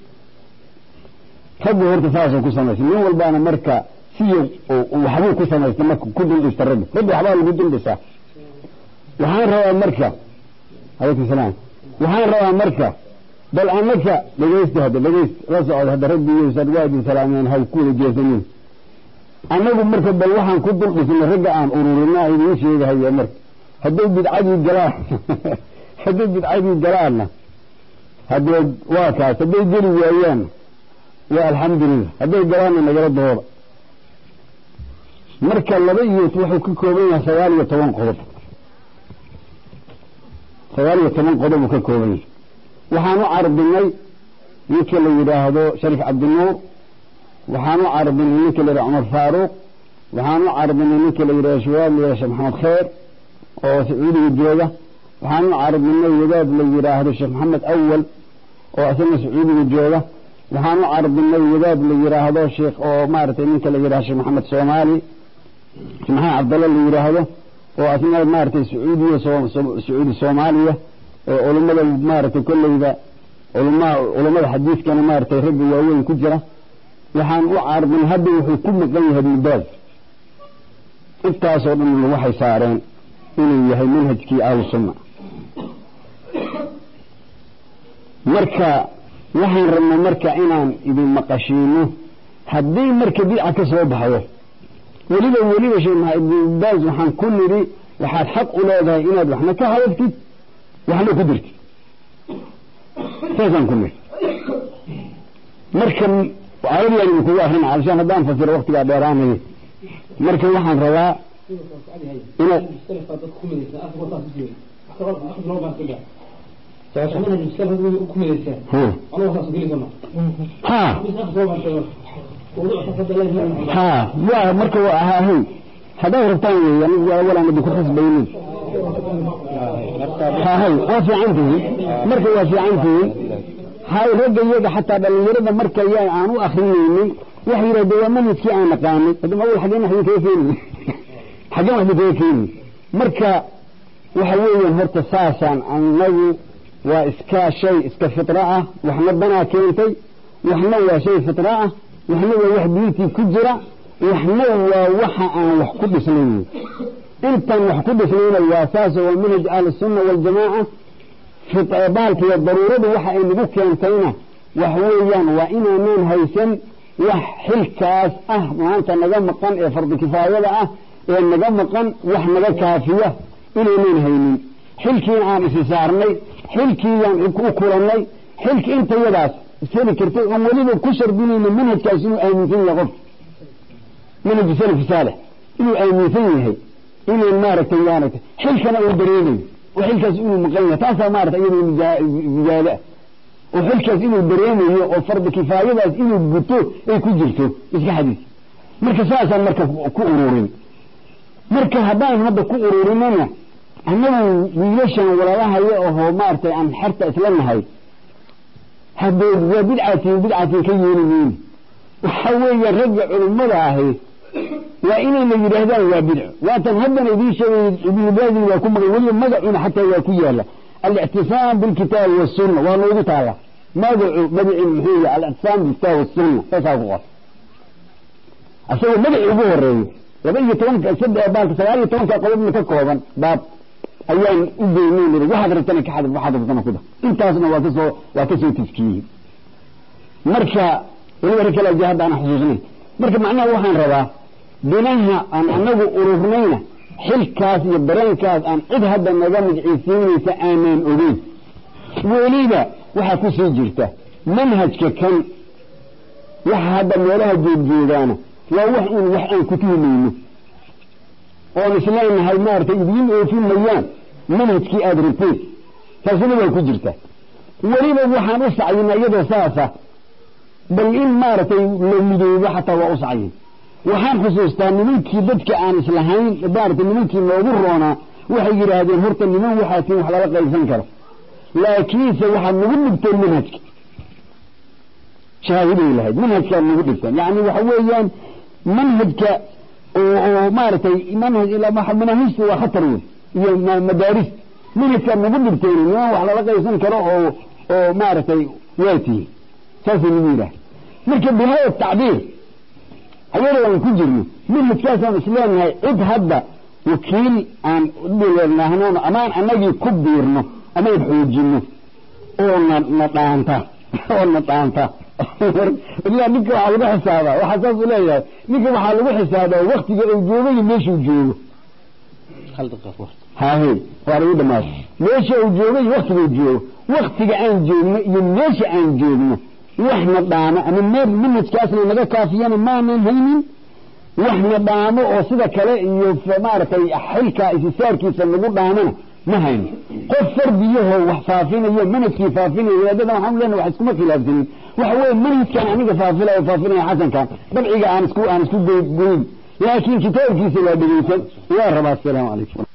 raggu horta saasoo ku samaysa nin walbaana marka siyo waxbuu ku samaysta marka ku duldhista raggu raggu waxbaa lagu duldhisaa waxaan rabaa marka alaykum salaam waxaan rabaa marka bal anaka dhegaysta hadda dhegayst la socod hadda raggiyuusan waa idin salaameen ha ku wada jeesanin annagu marka bal waxaan ku dul dhisnay ragga aan ururina idiin sheegahaya marka hadday bidcadii galaan hadday bidcadii galaanna haddee waa kaas hadday geli waayaanna waa alxamdulilah hadday galaanna nagala dooda marka laba iyo wuxuu ka kooban yahay sagaal iyo toban qodob sagaal iyo toban qodob uu ka kooban yahay waxaan u carbinay ninka la yidhaahdo shariif cabdinuur waxaan u carbinay ninka la yidhahdo cumar faaruuq waxaan u carbinay ninka la yidhahdo shabaab la yidhahdo sheekh maxamed kheer oo sacuudiga jooga waxaan u carbinay wadaad la yidhaahdo sheekh maxamed awal oo isagana sacuudiga jooga waxaan u carbinay wadaad la yidhaahdo sheekh oo maaragtay ninka la yidhahdo sheekh maxamed soomaali sheekh maxamed cabdalle la yidhaahdo oo asna maaragtay sacuudiya sacuudi soomaaliya oo culummada maaragtay kolleyda culama culummada xadiiskana maaragtay ragga waaweyn ku jira waxaan u carbin hadda wuxuu ku maqan yahay ibnubaaz intaasoo dhan waxay saareen inuu yahay manhajkii ahlu sunna marka waxaan rabnaa marka inaan idin maqashiino haddii marka bidca ka soo baxdo weliba weliba sheekh maxamed ibnubaaz waxaan ku nidhi waxaad xaq u leedahay inaad waxna ka hadaltid waxna ku dirtid saasaan ku nidhi marka aayadiyaan idinkugu akrina alshaan haddaan fasiro waktigaa dheeraanaya marka waxaan rabaa inaad ha ha wa marka waa ahaahay haddaad rabtaan wey anigu walaan idinku xisbaynin hahay waa fiican tihiin marka waa fiican tihiin hay ragga iyaga xataa dhalinyarada marka yaa aan u akrinaynin waxay yidhahdeen waa manhajkii aan naqaanay hadda awal xaggeen wax idinkaga keeni xaggeen wax idinkaga keeni marka waxa weeyaan horta saasaan annagu waa iska shay iska fitra ah waxna danaa keentay waxna waa shay fitra ah waxna waa wax diintii ku jira waxna waa waxa aan wax ku dhisnayn intaan wax ku dhisnayna waa saas waa manhaj ahlisunna waljamaaca baalkiiyo daruuradu waxa ay nagu keentayna wax weeyaan waa inaanan haysan wax xilkaas ah maanta naga maqan ee fardi kifaayada ah ee naga maqan wax naga kaafiya inaynan haynin xilkiina aan isi saarnay xilkiiyaan u kulannay xilki intayadaas isheli kartay oon weliba ku shardinayna manhajkaas inuu aaminsan yahay qof manhaju salafi saalix inuu aaminsan yahay inaan maaragtay maaragtay xilkana uu dareemayo oo xilkaas inuu maqan yahay taasaa maarata iyadoo mijaada oo xilkaas inuu dareemayo oo fardi kifaayadaas inuu guto ay ku jirto iska xadiis marka saasaan marka ku ururin marka haddaan hadda ku ururinana annagu wiilashan walaalahaya ohoo maaragtay aan xerta isla nahay haddee waa bidcatiin bidcatiin ka yeeli mayni waxa weeye ragga culimmada ahi waa inay la yidhaahdaan waa bidco waatan haddana idiin sheegay ibnubaadi waa ku maqan weliba magacuna xataa waa ku yaala alictisaam bilkitaabi wasunna waa noogu taala magacu magacii muxuu yahay alictisaam bilkitaabi wasunna saasaa ku qor asagoo magacii ugu horeeyo laba iyo tobanka saddex baalka sagaal iyo tobanka qodobna ka kooban baab ayaan u geynay niri waxaad rabtana ka xadif waxaad rabtana ku dar intaasna waa kasoo waa kasoo tafkiyey marka weliba rag kale aja hadda aan xusuusnay marka macnaha waxaan rabaa binaha aan anagu ururnayna xilkaas iyo dareenkaas aan cid hadda naga magciisiinaysa aanaan ogeyn weliba waxaa ku sii jirta manhajka kan waxa hadda meelaha joogjoogaana waa wax un wax aan ku tuhumayno oon isleenahay maaragtay idiin oofin mayaan manhajkii aada rabteen taasina waa ku jirta weliba waxaan u sacyina iyadoo saasa bal in maaragtay la midoobo xataa waa u sacyin waxaan xusuustaa nimankii dadka aan islahayn maaragtay nimankii noogu roonaa waxay yidhaahdeen horta niman waxaatiin wax lala qaybsan karo laakiinse waxaad nagu dhigteen manhajka shahaahiday lahayd manhajkaad nagu dhigteen yacni waxa weeyaan manhajka oo oo maaragtay manhaj manaahijta waa khatar wey iyo madaaris manhajkaad nagu dhigteen niman wax lala qaybsan karo oo oo maaragtay waa tihin saasay nagu yidhaah marka bilaaya tacbiir ayadoo aan ku jirno manhajkaasaan isleenahay cid hadda wakiil aan nahnoon amaan anagii ku biirno amaan xoojino oo na na dhaanta oo na dhaanta ilaa ninka waxaa lagu xisaabaa waxaa saas u leeyahay ninka waxaa lagu xisaabaa waktiga uu joogo iyo meeshuu joogo hahe waa lagu dhamaado meesha uu joogo iyo waktiga uu joogo waktiga aan joogno iyo meesha aan joogno waxna dhaamo ama meel manhajkaasna naga kaafiyana maanan haynin waxna dhaamo oo sida kale iyo maaragtay xilka isisaarkiisa nagu dhaamana ma hayno qof fardiyahoo wax faafinayo manhajkii faafinayo wadaadada waxaan leenahay wax iskuma khilaafsanin waxa weeye manhajkan aniga faafilaya faafinaya xasankan dabciga aan isku aan isku goyn laakiin kitaabkiisa waa dhegeysan waa rabaa asalaamu calaykum